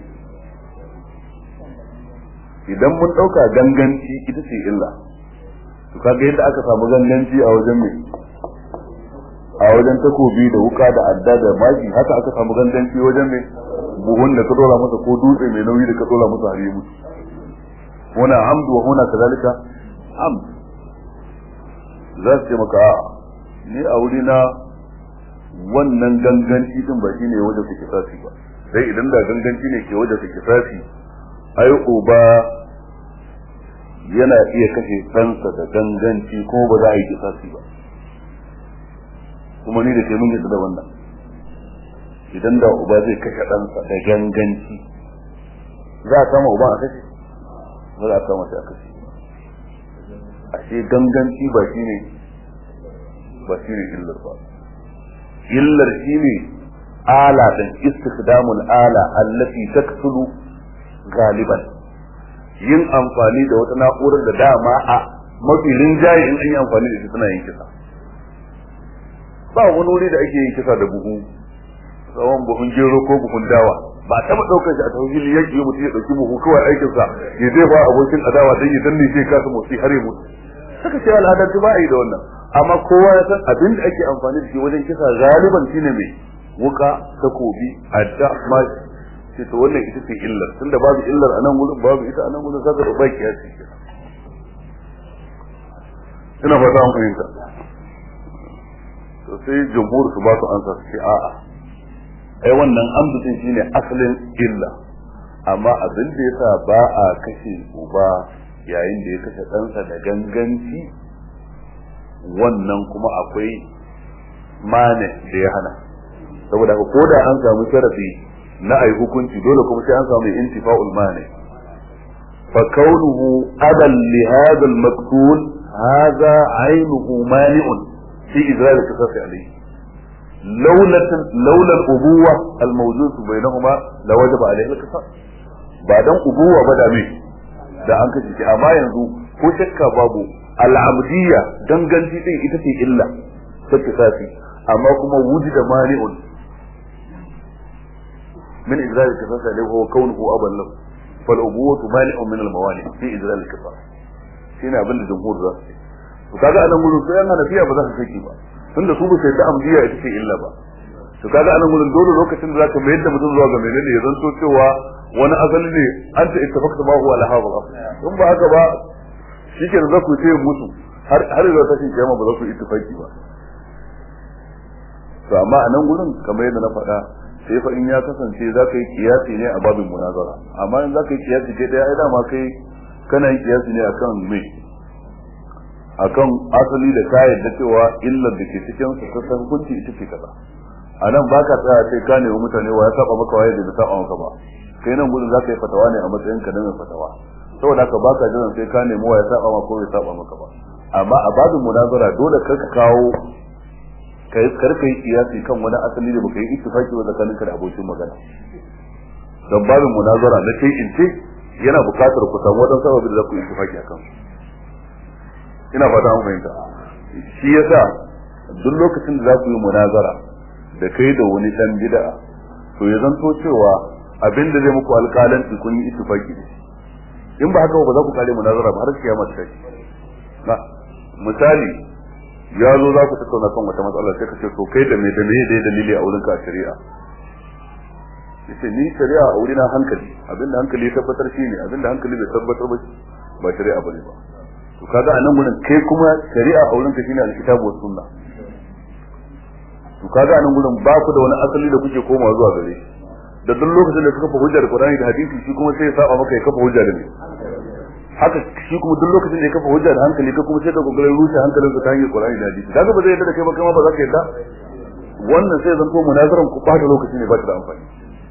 [SPEAKER 2] idan mun dauka ganganci ita ce illa to kaga yadda aka samu ganganci a wajen mai a wajen takobi da wuka da adda da maki haka aka samu ganganci wajen mai buhun da ka dora masa ko dutse mai nauyi da ka dora masa har ya mutu huna amdu wa huna kazalika amd za su ce maka a ni a wuri na wannan ganganci din ba shine wajen su kisasi ba sai idan da ganganci ne ke wajen su kisasi ai uba yana iya kashe ɗansa da ganganci ko ba za a yi kisasi ba kuma ni da ke mun yadda da wannan idan da uba zai kashe ɗansa da ganganci za a kama uba a kashe ba za a kama shi a kashe ashe ganganci ba shi ne ba shi ne illar ba illar shi ne ala da istikdamul ala allati taksulu galiban yin amfani da wata na'urar da dama a mafi rinjaye in an yi amfani da shi suna yin kisa ba wani wuri da ake yin kisa da buhu tsawon buhun gero ko buhun dawa ba a taɓa ɗaukar shi a tauhili yaki mutum ya ɗauki buhu kawai aikinsa ya zai ba abokin adawa don ya danne shi kasa motsi har ya mutu suka ce al'adanci ba a yi da wannan amma kowa ya san abin da ake amfani da shi wajen kisa galiban shine mai wuka takobi adda ma ce to wannan ita ce illar tunda babu illar a nan gurin babu ita a nan gurin kaga da baki ya ce ina fata an fahimta to sai jumhur su ba su ansa su ce a'a ai wannan amdu din shine asalin illa amma abin da yasa ba a kashe uba yayin da ya kashe ɗansa da ganganci wannan kuma akwai mane da ya hana saboda ko da an samu sharafi na ai hukunci dole kuma sai an samu intifa'ul mane fa kaunuhu adan li hadha al maqtul hadha aynuhu mani'un fi izrar al qisas alayhi لولا لولا الأبوة الموجود بينهما لوجب عليه القصاص بعدين أبوة بدا مين da an kashe shi amma yanzu ko shakka babu al'abdiyya danganci din ita ce illa ta kisasi amma kuma wujida mani'un min izrar al-qisas da huwa kaunuhu aban lahu fal ubuwatu mani'un min al-mawani fi izrar al-qisas shine abin da jumhur za su ce to kaga anan gurin sai an hanafiya ba za su saki ba tunda su ba sai da amdiya ita ce illa ba to kaga anan gurin dole lokacin da zaka mayar da mutum zuwa ga menene ya zanto cewa wani asali ne an ta ittafaqta ma huwa laha wal in ba haka ba shikenan za ku ce musu har har da tashin kiyama ba za ku ittifaki ba to amma a nan gurin kamar yadda na faɗa sai fa in ya kasance za ka yi kiyasi ne a babin munazara amma in za ka yi kiyasi kai ɗaya ai dama kai kana yin kiyasi ne akan me akan asali da ka yarda cewa illar da ke cikin su ta hukunci ita ce kaza a nan ba ka tsaya sai ka nemi mutane wa ya saba maka waye da bai saba maka ba kai nan gudun za ka yi fatawa ne a matsayin ka na mai fatawa saboda haka baka jiran sai ka nemi wa ya saba maka ko bai saba maka ba amma a babin munazara dole kar ka kawo kai kar ka yi kiyasi kan wani asali da baka yi ittifaki ba tsakanin ka da abokin magana don babin munazara na kai in ce yana buƙatar ku samu wadansu sababi da za ku yi ittifaki akan ina fata an fahimta shi yasa duk lokacin da za ku yi munazara da kai da wani dan bid'a to ya zanto cewa abin da zai muku alƙalanci kun yi ittifaki da in ba haka ba za ku kare munazara ba har kiyama ta kai na misali ya zo za ku tattauna kan wata matsala sai ka ce to kai da me da me dai dalili a wurin ka shari'a yace ni shari'a a wurina hankali abinda hankali ya tabbatar shi ne abinda hankali bai tabbatar ba ba shari'a bane ba to kaga a nan gurin kai kuma shari'a a wurin ka shine alkitabu was sunna to kaga a nan gurin ba ku da wani asali da kuke komawa zuwa gare shi da duk lokacin da suka fa hujjar Qur'ani da hadisi shi kuma sai ya saba maka ya kafa hujja da ni haka shi kuma duk lokacin da ya kafa hujja da hankali ka kuma sai ka kokarin rushe hankalinka ta hanyar Qur'ani da hadisi kaga ba zai yarda da kai ba kai ma ba za ka yarda wannan sai zanto munazaran ku ba da lokaci ne ba ta da amfani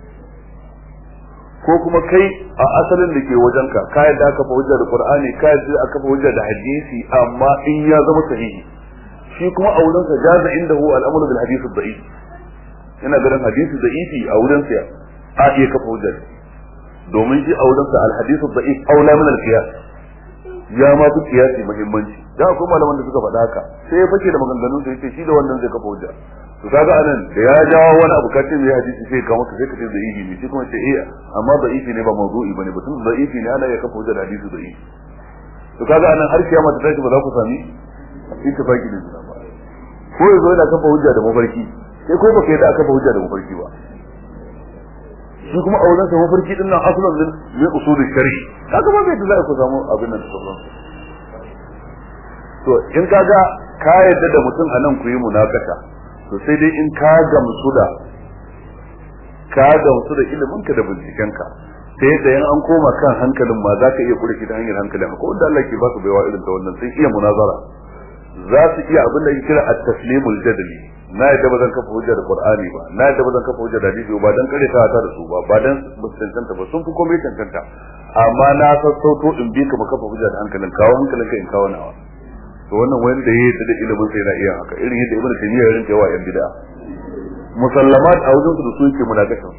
[SPEAKER 2] ko kuma kai a asalin da ke wajenka ka yadda aka fa hujja da Qur'ani ka yadda aka fa hujja da hadisi amma in ya zama sahihi shi kuma a wurin sa jaza indahu al-amru bil hadith ad-da'if yana ganin hadisi da'ifi a wurin sa a iya kafa hujja domin shi a wurin sa al-hadith ad-da'if aula min al-qiyas ya ma fi qiyasi muhimmanci da akwai malaman da suka faɗa haka sai ya fake da maganganun sa yace shi da wannan zai kafa hujja to kaga anan da ya jawo wani abu kace mai hadisi sai ka maka sai ka ce da ihi ne shi kuma ce eh amma da ihi ne ba mawdu'i bane batun da ihi ne ana ya kafa hujja da hadisi da ihi to kaga anan har kiyama ta tashi ba za ku sami ittifaqi da juna ba ko yazo yana kafa hujja da mafarki sai ko baka yadda aka kafa hujja da mafarki ba shi kuma a wajen sa mafarki din nan asalin din ne usulul shari'i kaga ba bai da za ku samu abin nan da sauran to in kaga ka yadda da mutum anan ku yi munakata to sai dai in ka gamsu da ka gamsu da iliminka da bincikenka ta yadda yan an koma kan hankalin ma za ka iya kure shi ta hanyar hankalin ko wanda Allah ke ba su baiwa irin ta wannan sun iya munazara za su iya abin da ake kira at-taslimul jadali na yadda ba zan kafa hujja da Qur'ani ba na yadda ba zan kafa hujja da hadisi ba dan kare ta da su ba ba dan ba su cancanta ba sun fi komai cancanta amma na sassauto in bi ka ba kafa hujja da hankalin kawo hankalin ka in kawo nawa to wannan wanda ya yi da ilimin sai na iya haka irin yadda ibnu taymiya ya rinka yawa yan bid'a musallamat a wajen su da su yake munakashin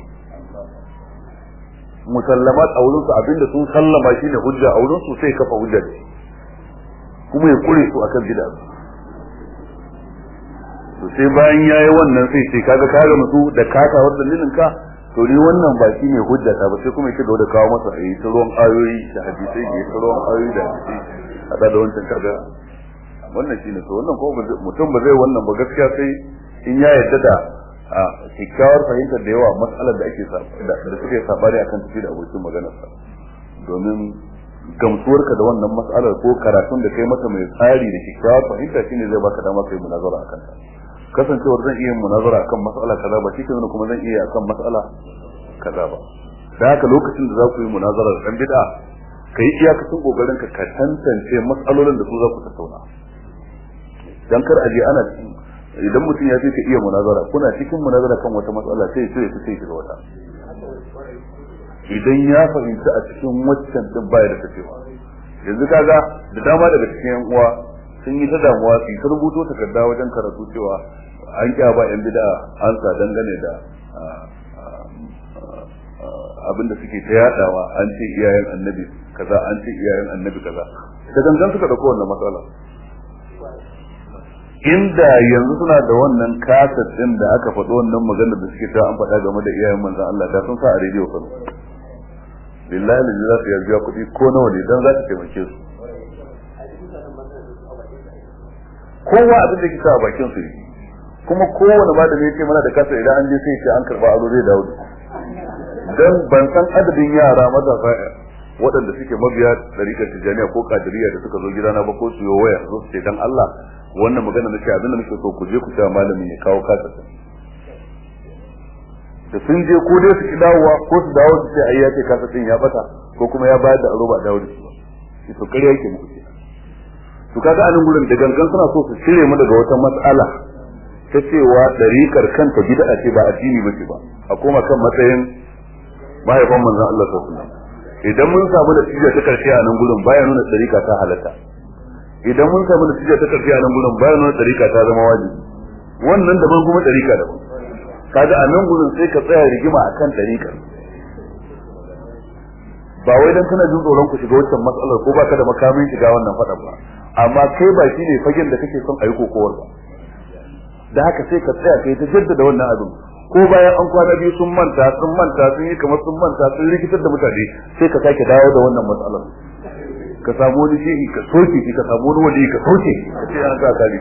[SPEAKER 2] musallamat a wurin su abinda sun sallama shine hujja a wurin su sai kafa hujja ne kuma ya kure su akan bid'a to sai bayan yayi wannan sai sai kaga ka ga musu da kasa wannan dalilin ka to ni wannan ba shine hujja ta ba sai kuma yake da kawo masa ayi ta ruwan ayoyi da hadisi ya ta ruwan ayoyi da hadisi hada da wancan kaga
[SPEAKER 1] wannan shine to wannan ko mutum ba zai wannan ba gaskiya sai in ya yarda da a kyakkyawar fahimtar da yawa matsalar da ake da suke sabari akan tafi da abokin maganarsa domin gamsuwarka da wannan matsalar ko karatun da kai mata mai tsari da kyakkyawar fahimta shine zai baka dama kai munazara akan ta kasancewar zan iya munazara akan matsala kaza ba shi kenan kuma zan iya akan matsala kaza ba da haka lokacin da za ku yi munazarar dan bid'a kai iyakacin kokarin ka ka tantance matsalolin da su za ku tattauna dan kar aje ana idan mutum ya ce ka iya munazara kuna cikin munazara kan wata matsala sai sai ya sai shiga wata idan ya fahimci a cikin waccan din baya da tafiya yanzu kaga da dama daga cikin yan uwa sun yi ta damuwa su ta rubuto takarda wajen karatu cewa an kya ba yan bid'a an sa dangane da abin da suke ta yadawa an ce iyayen annabi kaza an ce iyayen annabi kaza da gangan suka dauko wannan matsala inda yanzu suna da wannan kasar din da aka faɗo wannan maganar da suke ta an faɗa game da iyayen manzon Allah da sun sa a rediyo kan billahi da za su yarda kuɗi ko nawa ne dan za ta taimake su kowa abin da kisa a bakin su kuma kowane ba da ne ce mana da kasa idan an je sai ce an karba aro zai dawo dan ban san adadin yara matasa waɗanda suke mabiya ɗariƙar tijjaniya ko kadiriya da suka zo gidana ba ko su yi waya zo su ce dan Allah wannan magana na ce abin da nake so ku je ku ta malamin ya kawo kasa da sun je ko dai su ki dawowa ko su dawo su ce ai ya ce kasa din ya bata ko kuma ya bayar da aro ba dawo da shi ba shi to kare yake muku to kaga anan gurin da gangan suna so su cire mu daga wata mas'ala ta cewa ɗariƙar kanta bid'a ce ba addini ba ce ba a koma kan matsayin mahaifan manzon Allah sallallahu alaihi wasallam idan mun samu natija ta karshe a nan gurin baya nuna ɗariƙa ta halatta idan mun samu natija ta karshe a nan gurin baya nuna ɗariƙa ta zama wajibi wannan daban kuma ɗariƙa daban kaga a nan gurin sai ka tsaya rigima akan ɗariƙar ba wai dan kana jin tsoron ku shiga wancan matsalar ko baka da makamin shiga wannan faɗan ba amma kai ba shine fagen da kake son a yi kokowar ba da haka sai ka tsaya kai ta jaddada wannan abin ko bayan an kwana biyu sun manta sun manta sun yi kamar sun manta sun rikitar da mutane sai ka sake dawo da wannan matsalar ka samu wani shehi ka soke shi ka samu wani wali ka soke ka ce an sa kare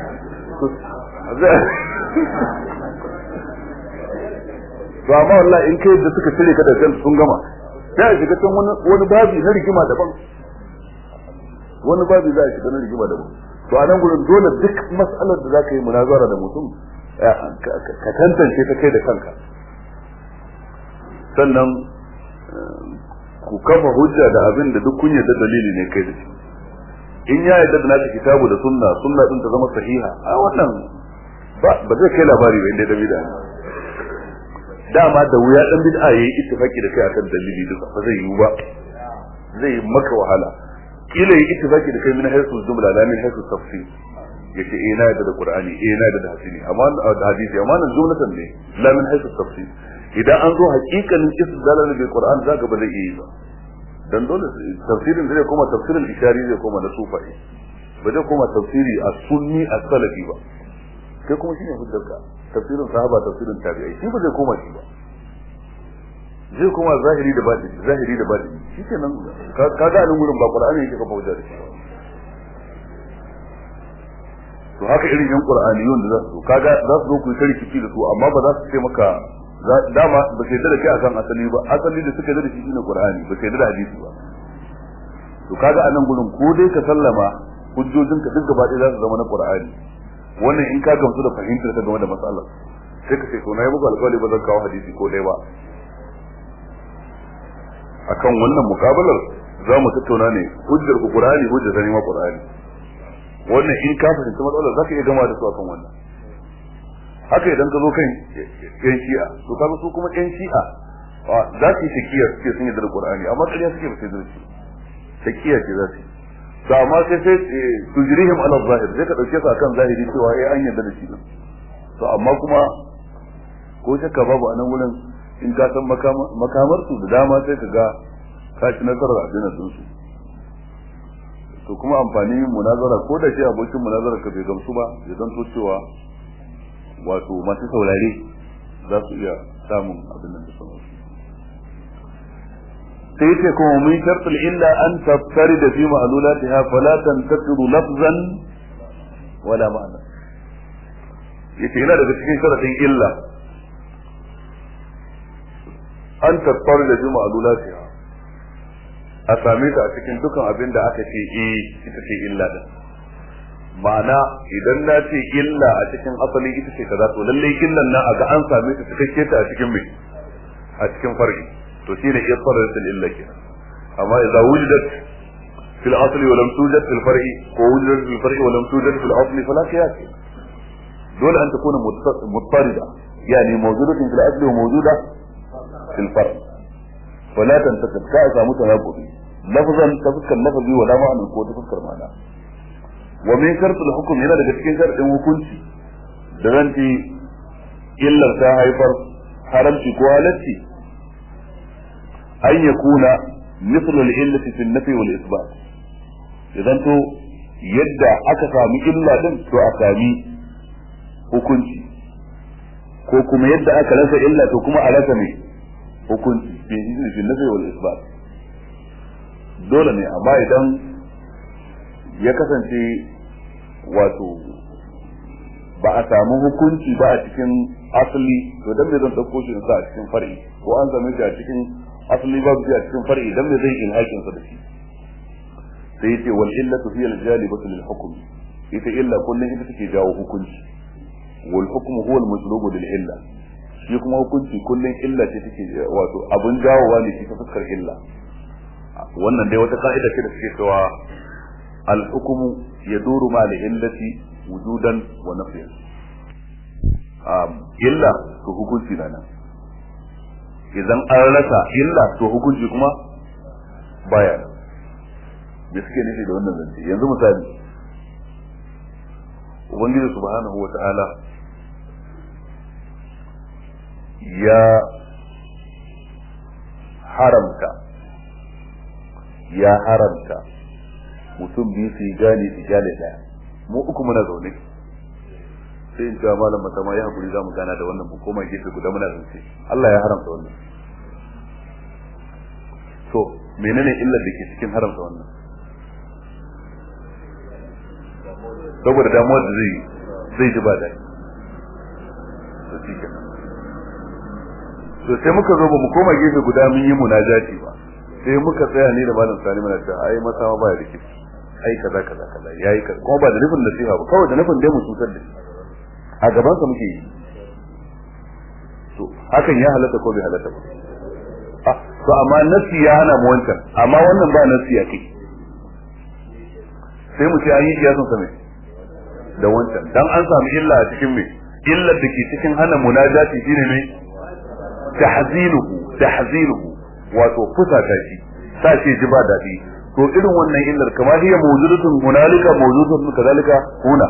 [SPEAKER 1] to amma wallahi in kai da suka cire ka da kan sun gama sai a shiga can wani babi na rigima daban wani babi za a shiga na rigima daban to a nan gurin dole duk mas'alar da za ka yi munazara da mutum ka tantance ta kai da kanka sannan ku kafa hujja da abin da duk kun yarda dalili ne kai da shi in ya yarda da naka kitabu da sunna sunna din ta zama sahiha a wannan ba ba zai kai labari ba inda da bid'a dama da wuya dan bid'a yayi ittifaki da kai akan dalili duka ba zai yiwu ba zai maka wahala kila yi ittifaki da kai min haythu jumla la min haythu tafsir yace eh na yadda da qur'ani eh na yadda da hadisi amma da hadisi amma nan jumlatan ne la min haythu tafsir idan an zo hakikanin istidlal bil qur'an zaka ba zai yi ba dan dole tafsirin zai koma tafsirin ishari zai koma na sufai ba zai koma tafsiri a sunni a salafi ba kai kuma shine hujjarka tafsirin sahaba tafsirin tabi'ai shi ba zai koma shi ba zai koma zahiri da batini zahiri da batini shikenan ka ga nan gurin ba qur'ani yake kafa hujja da shi to haka irin yan qur'aniyun da za su kaga za su zo ku yi rikici da su amma ba za su ce maka dama ba sai da kai akan asali ba asali da suka da shi shine qur'ani ba sai da hadisi ba to kaga anan gurin ko dai ka sallama hujjojinka duk gaba ɗaya za su zama na qur'ani wannan in ka gamsu da fahimtar ka game da matsalar sai ka ce to na yi muku alƙawari ba zan kawo hadisi ko ɗaya ba akan wannan mukabalar za mu tattauna ne hujjar ku qur'ani hujjar ta ma qur'ani wannan in ka fahimci matsalar za ka iya gama da su akan wannan haka idan ka zo kan yan shi'a to kaga su kuma yan shi'a za su yi shakiya suke sun yi da qur'ani amma ƙarya suke ba sai da shi shakiya ce za su yi to amma sai sai tujrihim ala zahir sai ka dauke su akan zahiri cewa eh an yarda da shi to amma kuma ko shakka babu a nan wurin in ka san makamar su da dama sai ka ga ka ci nasarar addinin sun su to kuma amfani munazara ko da shi abokin munazara ka bai gamsu ba ya zanto cewa wato masu saurare za su iya samun abin nan da sauransu sai yace kuma mun shartul illa an taftari da fi ma'lulatiha fala tantaqidu lafzan
[SPEAKER 2] wala ma'ana yace yana daga cikin sharadin illa an tattar da juma'a lulatiha a same ta a cikin dukan abin da aka ce eh ita ce illa din ma'ana idan na ce illa a cikin asali ita ce kaza to lalle illan nan a ga an same ta cikakke ta a cikin mai a cikin far'i to shine isfaratul illa kenan amma idza wujidat fil asli wa lam tujad fil far'i ko wujidat fil far'i wa lam tujad fil asli fala qiyas dole an takuna muttarida yani mawjudatun fil asli wa mawjuda fil far'i فلا تنتقد كأسا متناقض لفظا تفكر لفظي ولا معنى ko تفكر معنى ومن شرط الحكم yana daga cikin sharadin hukunci da zan ce illar ta haifar haramci ko halacci an ya kuna misal al-illati fi an-nafi wal isbat idan to yadda aka sami illa din to a sami hukunci ko kuma yadda aka rasa illa to kuma a rasa mai hukunci fi fi nafi wal isbat dole ne amma idan ya kasance wato ba a samu hukunci ba a cikin asali to dan me zan dauko shi sa a cikin far'i ko an same shi a cikin asali ba shi a cikin far'i dan me zai ilhakin sa da shi sai yace wal illatu hiya al jalibatu lil hukm ita illa kullun ita take jawo hukunci wal hukmu huwa al majlubu lil illa shi kuma hukunci kullum illa ce take wato abun jawowa ne shi ta fuskar illa wannan dai wata ka'ida ce da suke cewa al-hukmu yaduru ma li illati wujudan wa nafyan um illa to hukunci na nan idan an rasa illa to hukunci kuma baya da suke nufi da wannan zance yanzu misali ubangiji subhanahu wa ta'ala ya haramta ya haramta mutum biyu su yi gane su gane daya mu uku muna zaune sai in cewa malam mata ma ya hakuri za mu gana da wannan mu koma gefe guda muna zance Allah ya haramta wannan to menene illar da ke cikin haramta wannan saboda damuwar da zai zai ji ba daɗi to shi kenan to sai muka zo ba mu koma gefe guda mun yi munajati ba sai muka tsaya ni da malam sani muna cewa ai masa ma baya rike ai kaza kaza kaza yayi kaza kuma ba da nufin nasiha ba kawai da nufin dai mu cutar da shi a gaban sa muke yi to hakan ya halatta ko bai halatta ba ah to amma nasi ya hana mu wancan amma wannan ba nasi ya kai sai mu ce an yi kiyasan sa mai da wancan dan an samu illa a cikin mai illar da ke cikin hana munajati shine mai tahzinuhu tahzinuhu wato fusata shi sa shi ji ba dadi to irin wannan illar kamar hiya mawjudatun hunalika mawjudatun kadalika huna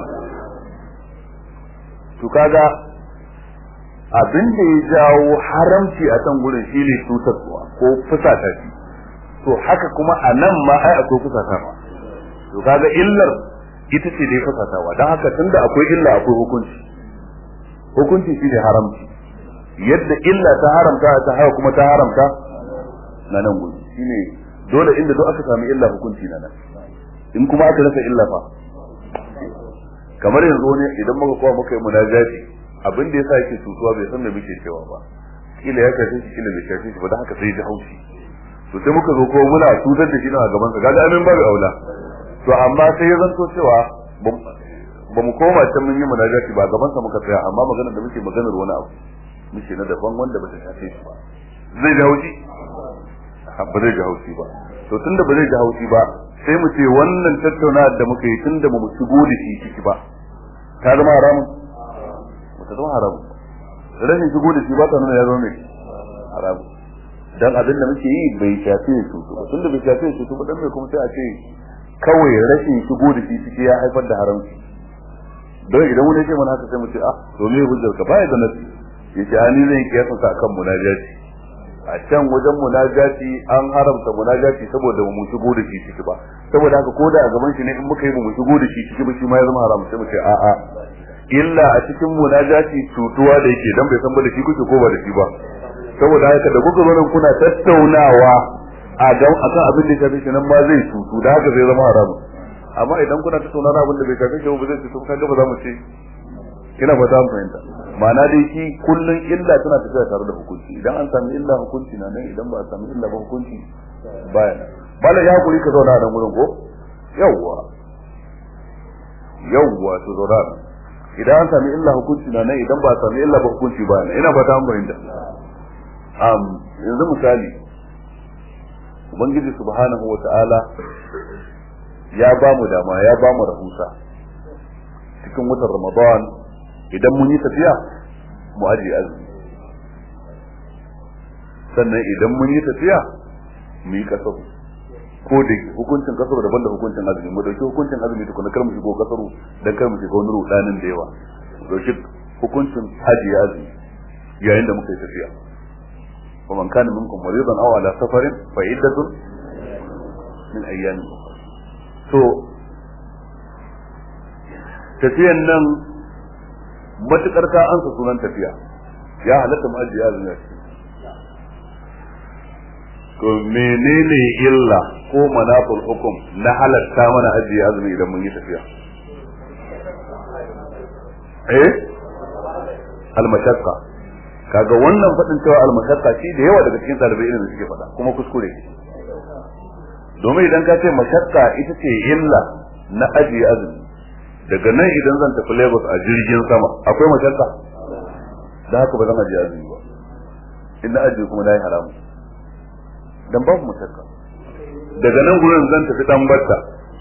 [SPEAKER 2] to kaga abin da ya jawo haramci a can gurin shine tutarwa ko fusata shi to haka kuma a nan ma ai akwai fusatawa to kaga illar ita ce dai fusatawa don haka tunda akwai illa akwai hukunci hukunci shine haramci yadda illa ta haramta ta haka kuma ta haramta na nan gudu shine dole inda duk aka sami illa hukunci na nan in kuma aka rasa illa fa kamar yanzu ne idan muka kowa muka yi munajati abin da yasa yake tutuwa bai san me muke cewa ba kila ya kace shi kila bai kace shi ba dan haka sai ji haushi to sai muka zo ko muna tutar da shi na gaban sa kaga amin babu aula to amma sai ya zanto cewa ba mu koma can mun yi munajati ba gaban sa muka tsaya amma maganar da muke maganar wani abu muke na daban wanda ba ta shafe shi ba zai ji haushi ba zai ji haushi ba to tunda ba zai ji haushi ba sai mu ce wannan tattaunawar da muka yi tunda ba mu shigo da shi ciki ba ta zama haramun ba ta zama haramun rashin shigo da shi ba ta nuna ya zama mai haramun dan abin da muke yi bai shafe su ba tunda bai shafe su ba dan me kuma sai a ce kawai rashin shigo da shi ciki ya haifar da haramci don idan wani ya ce mana haka sai mu ce ah to me hujjar ka baya da nasi yace ani zan kiyasa sa kan munajati a can wajen munajati an haramta munajati saboda mu shigo da shi ciki ba saboda haka ko da a gaban shi ne in muka yi mu shigo da shi ciki ba shi ma ya zama haram sai mu ce a a illa a cikin munajati cutuwa da yake dan bai san ba da shi kuke ko ba da shi ba saboda haka da kuka zo nan kuna tattaunawa a ga akan abin da ya shafi shi nan ma zai cutu da haka zai zama haram amma idan kuna tattauna abin da bai shafe shi ba zai ce to kaga ba za mu ce ina ba za mu fahimta ma'ana dai shi kullun illa tana tafiya tare da hukunci idan an sami illa hukunci na nan idan ba a sami illa ba hukunci baya nan bala ya hakuri ka zauna a nan gurin ko yawwa yawwa to zauna a nan idan an sami illa hukunci na nan idan ba a sami illa ba hukunci baya nan ina ba ta fahimta um yanzu misali ubangiji subhanahu wa ta'ala ya ba mu dama ya ba mu rahusa cikin watan ramadan idan mun yi tafiya mu ajiye azumi sannan idan mun yi tafiya mu yi kasaru ko da hukuncin kasaru daban da hukuncin azumi mu dauki hukuncin azumi tukuna kar mu shigo kasaru dan kar mu shiga wani rudanin da yawa mu dauki hukuncin ajiye azumi yayin da muka yi tafiya ومن كان منكم مريضا او على سفر فعدة من ايام to tafiyan nan matukar ka ansa sunan tafiya ya halatta mu ajiye azumi to menene illa ko manaful hukum na halatta mana ajiye azumi idan mun yi tafiya eh al-mashaqqa kaga wannan fadin cewa al-mashaqqa shi da yawa daga cikin dalibai ilimi suke faɗa kuma kuskure domin idan ka ce mashaqqa ita ce illa na ajiye azumi daga nan idan zan tafi Lagos a jirgin sama akwai mashaqqa da haka ba zan ajiye azumi ba in na ajiye kuma na yi haramu dan babu mashaqqa daga nan gurin zan tafi dan batta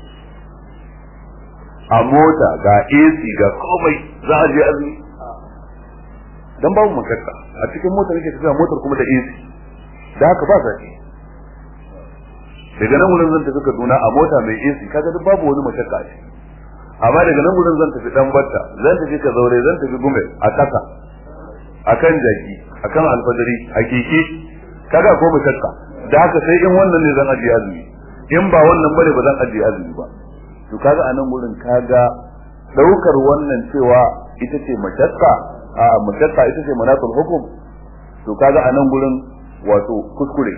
[SPEAKER 2] a mota ga AC ga komai za a je azumi dan babu mashakka a cikin motar yake tafiya motar kuma da AC da haka ba zaki daga nan wurin zan tafi Kaduna a mota mai AC kaga duk babu wani mashakka a ciki amma daga nan wurin zan tafi dan batta zan tafi ka zaure zan tafi gume a kasa akan jaki akan alfajari a keke kaga ko mashakka da haka sai in wannan ne zan ajiye azumi in ba wannan bane ba zan ajiye azumi ba to kaga a nan wurin kaga daukar wannan cewa ita ce mashakka a mashakka ita ce manatul hukum to kaga a nan gurin wato kuskure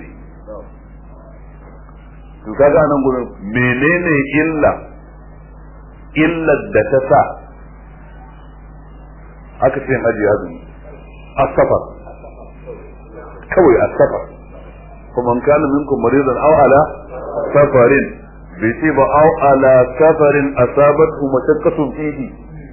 [SPEAKER 2] to kaga a nan gurin menene illa illar da ta sa aka ce ajiye azumi asafar kawai asafar kuma kana minkum maridan aw ala safarin bai ce ba aw ala safarin asabatu mashaqqatun fihi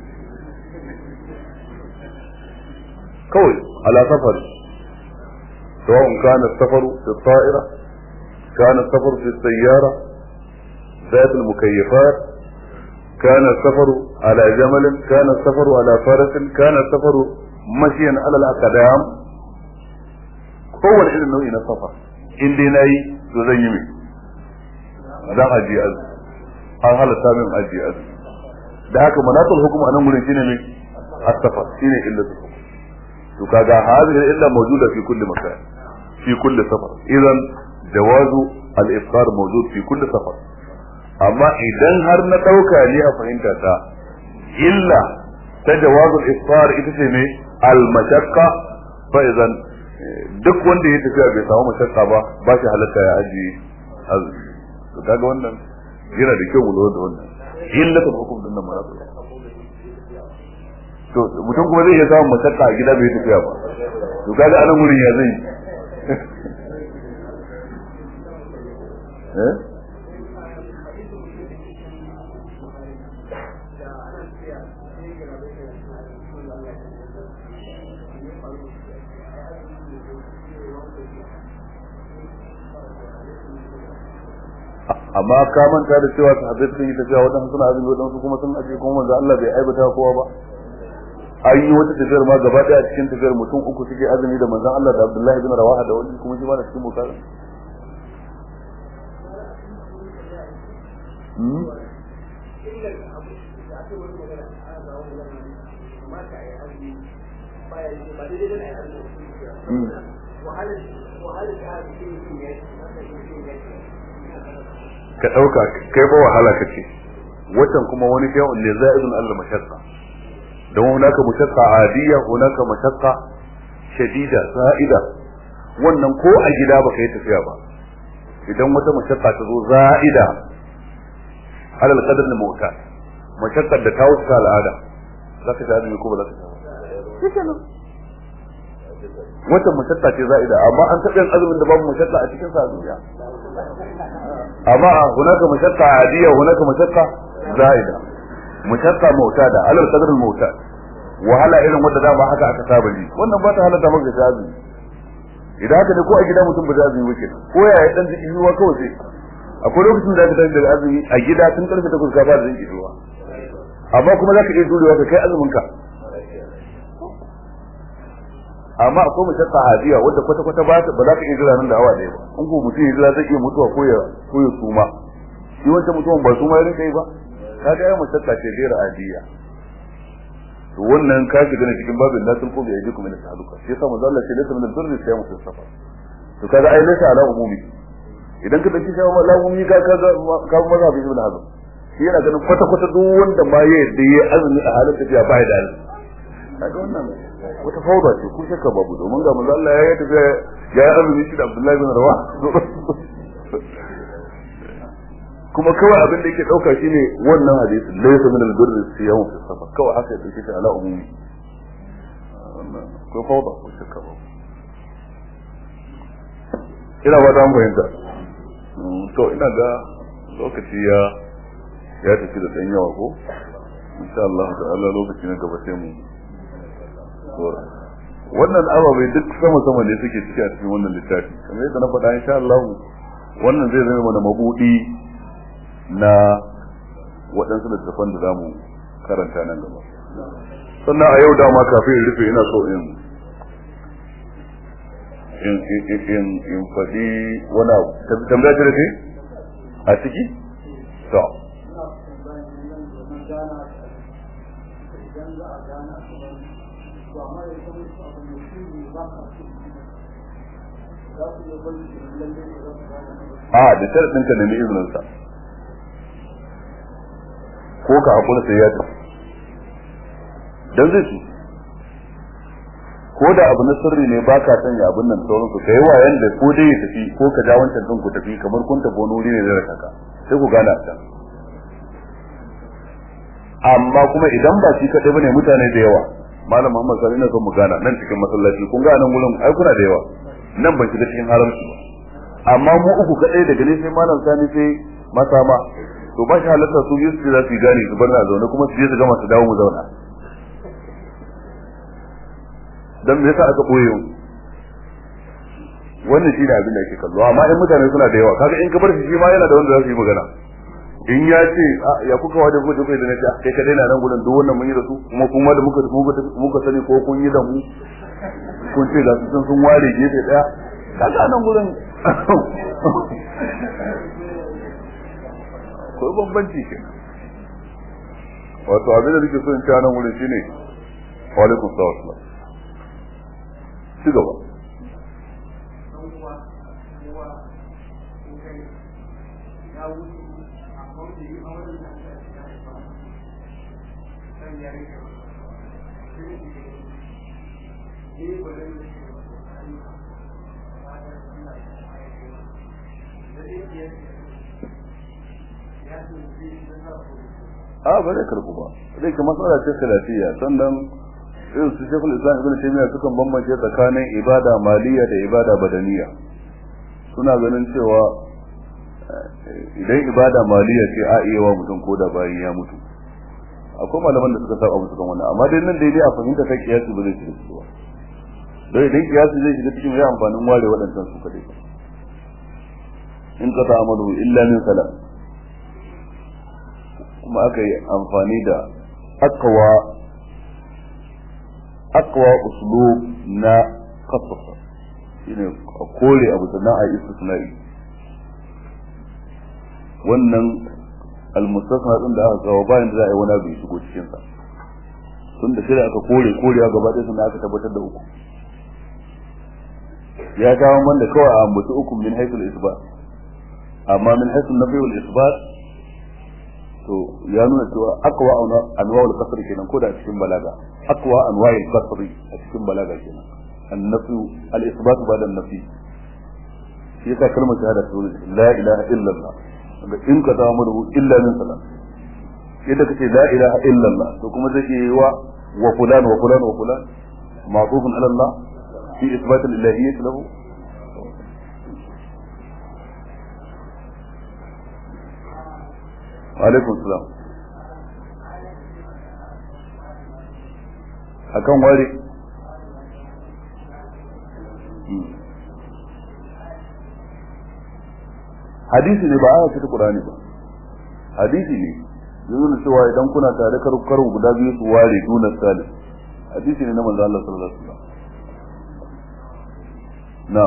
[SPEAKER 2] kawai ala safar سواء كان السفر في الطائرة كان السفر في السيارة ذات المكيفات كان السفر على جمل كان السفر على فرس كان السفر مشيا على الأقدام هو الحين النوع من السفر إن دي ناي تزيمي لا أجي أز an halatta min ajiye azumi da haka manatul hukum a nan gurin shine ne as-safar shine illatu to kaga hadhihi illa mawjuda fi kulli makan fi kulli safar idan jawazu al-iftar mawjud fi kulli safar amma idan har na dauka ne a fahimta ta illa ta jawazu al-iftar ita ce ne al-mashaqqa fa idan duk wanda ya tafiya bai samu mashaqqa ba ba shi halatta ya ajiye azumi to kaga wannan yana da kyau mu lura da wannan illatul hukum din nan mara to mutum kuma zai iya samun mashakka a gida bai tafiya ba to kaga anan wurin ya zai eh amma ka manta da cewa sahabbai sun yi tafiya wadansu suna azumi wadansu kuma sun aje kuma manzo Allah bai aibata kowa ba an yi wata tafiyar ma gaba daya cikin tafiyar mutum uku suke azumi da manzon Allah da Abdullahi bin Rawaha da wani kuma shi ma da cikin bukara ka ɗauka kai ba wahala kace watan kuma wani shay'un ne za'idun Allah mashaqqa don hunaka mashaqqa adiyya hunaka mashaqqa shadida za'ida wannan ko a gida ba kai tafiya ba idan wata mashaqqa ta zo za'ida alal qadar na mota mashakkar da ta wuce al'ada za ka ta azumi ko ba za ka ta ba wata mashakka ce za'ida amma an taɓa yin azumin da babu mashakka a cikin sa duniya amma hunaka mashakka adiya hunaka mashakka za'ida mashakka mautada alal qadar mauta wahala irin wanda dama haka aka saba ji wannan ba ta halatta maka ta azumi idan haka ne ko a gida mutum ba ta azumi wuce ko ya yi dan jiki ruwa kawai sai akwai lokacin da aka tafi daga azumi a gida tun karfe takwas ka fara jiki ruwa amma kuma za ka iya jurewa ka kai azumin ka amma akwai mashakka hadiya wadda kwata kwata ba ba za ka iya jira nan da awa ɗaya ba in ko mutum ya jira zai iya mutuwa ko ya ko ya suma shi wancan mutumin ba suma ya rinka yi ba ka ga ya mashakka ce gaira adiya to wannan ka shiga ne cikin babin la tulqu bi aydikum ila tahluka shi yasa manzo Allah ce laysa min al-birri siyamu fi safar to kaga ai laysa ala umumi idan ka dauki shawa la umumi ka ka ka maza bi ibn hazm shi yana ganin kwata kwata duk wanda ma ya yadda ya azumi a halin tafiya ba ya da azumi kaga wannan wata fauda ce ko shakka babu domin ga manzo Allah ya yi tafiya ya yi azumi shi da Abdullahi bin Rawah kuma kawai abin da yake dauka shine wannan hadisi laysa min al-birri siyamu fi safar kawai haka ya dauke shi ala umumi ko fauda ko shakka babu ina ba ta fahimta to ina ga lokaci ya ya tafi da dan yawa ko insha Allah ta'ala lokaci na gaba sai mu dora wannan ababai duk sama sama ne suke ciki a cikin wannan littafi kamar yadda na faɗa insha Allah wannan zai zama mana mabudi na waɗansu littattafan da za mu karanta nan gaba sannan a yau dama kafin in rufe ina so in in in in faɗi wani abu tambaya ce da kai a ciki to a da sharaɗin ka nemi izininsa ko ka haƙura sai ya tafi don zai ci ko da abu na sirri ne ba ka sanya abin nan sauran ku kai wayan da ko dai ya tafi ko ka ja wancan din ku tafi kamar kun tafi wani wuri ne da raka sai ku gana ta amma kuma idan ba shi kadai bane mutane da yawa malam Muhammad sallallahu alaihi wasallam mu gana nan cikin masallaci kun ga nan gurin ai kuna da yawa nan ban shiga cikin haramci ba amma mu uku kadai daga ne sai malam sani sai masama to ba shi halatta su yi su za su gane su bar na zaune kuma su je su gama su dawo mu zauna dan me yasa aka boye mu wannan shi ne abin da yake kallo amma in mutane suna da yawa kaga in ka bar shi shi ma yana da wanda za su yi magana in ya ce ya kuka wada ko kai da nace kai kadai na nan gurin duk wannan mun yi da su kuma kuma da muka muka sani ko kun yi da mu kun ce da su sun ware gefe daya kaga nan gurin ko bambanci ke wato abin da nake so in ci nan gurin shine wa alaikum salam ci gaba a ba zai karbu ba zai ka matsala ce salafiyya sannan irin su shekul islam ibn taymiya sukan bambance tsakanin ibada maliya da ibada badaniya suna ganin cewa idan ibada maliya ce a iya wa mutum ko da bayan ya mutu akwai malaman da suka saba musu kan wannan amma dai nan daidai a fahimta ta kiyasi ba zai shiga ciki ba don idan kiyasi zai shiga cikin ya amfanin ware waɗancan su kadai in qata amalu illa min salam kuma aka yi amfani da akwa akwa uslub na kasasa shine a kore abu sannan a istisna'i wannan almustasna din da aka kawo bayan da za a yi wani abu ya shigo cikin sa tun da shirya aka kore korewa gaba ɗaya sannan aka tabbatar da uku ya kawo wanda kawai a ambaci uku min haithul isbat amma min haithul nafi wal isbat to ya nuna cewa akwa anwa'ul qasr kenan ko da a cikin balaga akwa anwa'ul qasr a cikin balaga kenan annafi al-isbat ba da nafi shi yasa kalmar shahada ta la ilaha illallah ga in ka samu da illa min salat yadda kace la ilaha illallah to kuma zai yi wa wa fulan wa fulan wa fulan ma'tufun ala Allah fi isbat al-ilahiyyah lahu alaikum salam akan ware hadisi ne ba aya ce ta Qur'ani ba hadisi ne yanzu da cewa idan kuna tare kar kar guda biyu su ware dunan salim hadisi ne na manzo Allah sallallahu alaihi wasallam na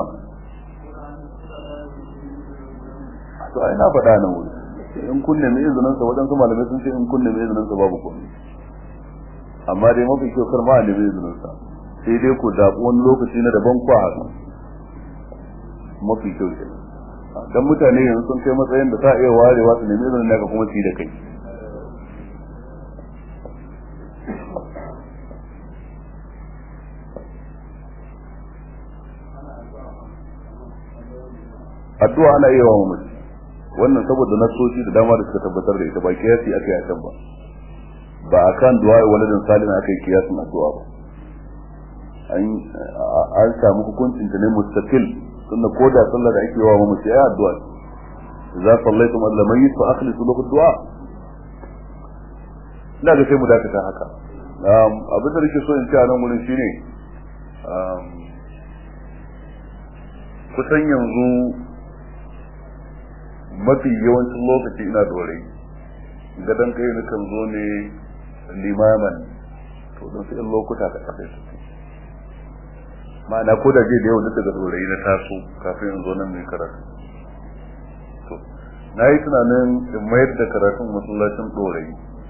[SPEAKER 2] to ai na faɗa nan wuri in kunne mai izinin sa wajen su malamai sun ce in kunne mai izinin sa babu komai amma dai mafi kyau kar ma a nemi izinin sa sai dai ku zaɓi wani lokaci na daban ku haka mafi kyau kenan dan mutane yanzu sun kai matsayin da sa iya warewa su nemi izinin naka kuma su yi da kai addu'a ana iya wa mamaci wannan saboda nasoshi da dama da suka tabbatar da ita ba kiyasi aka yi a can ba ba a kan du'a waladin salin aka yi kiyasin addu'a ba an samu hukuncin ta ne mustaqil tunda ko da sallah da ake wa mamaci ai addu'a idza sallaitum ala mayyit fa akhlisu lahu du'a ina ga sai mu dakata haka abin da nake so in ce a nan wurin shine kusan yanzu mafi yawancin lokaci ina dore gadon kai na kan zo ne limaman to don su in lokuta ka kafe su ma'ana ko da je da yau duk daga dorai na taso kafin in zo nan mai karatu to na yi tunanin in mayar da karatun masallacin dorai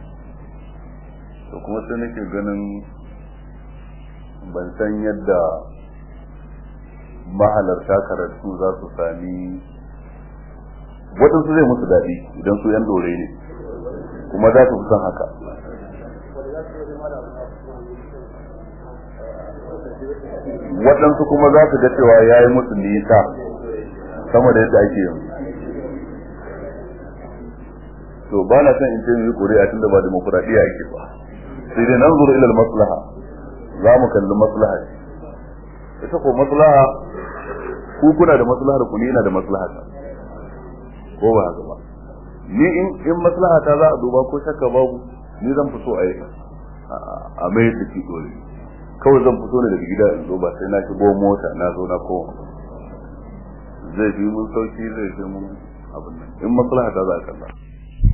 [SPEAKER 2] to kuma sai nake ganin ban san yadda mahalarta karatu za su sami waɗansu zai musu daɗi idan su yan dore ne kuma za su fi son haka waɗansu kuma za su ga cewa ya yi musu nisa sama da yadda ake yanzu to ba na son in ce mu yi ƙuri'a tunda ba demokuraɗiyya ake ba sai dai nan zuru ilal maslaha za mu kalli maslaha ita ko maslaha ku kuna da maslahar ku ni ina da maslaha ta ko ba haka ba ni in in maslaha ta za a duba ko shakka babu ni zan fito a yi a mai da ki dole kawai zan fito ne daga gida in zo ba sai na shigo mota na zo na ko zai fi mun sauki zai fi mun abin nan in maslaha ta za a kalla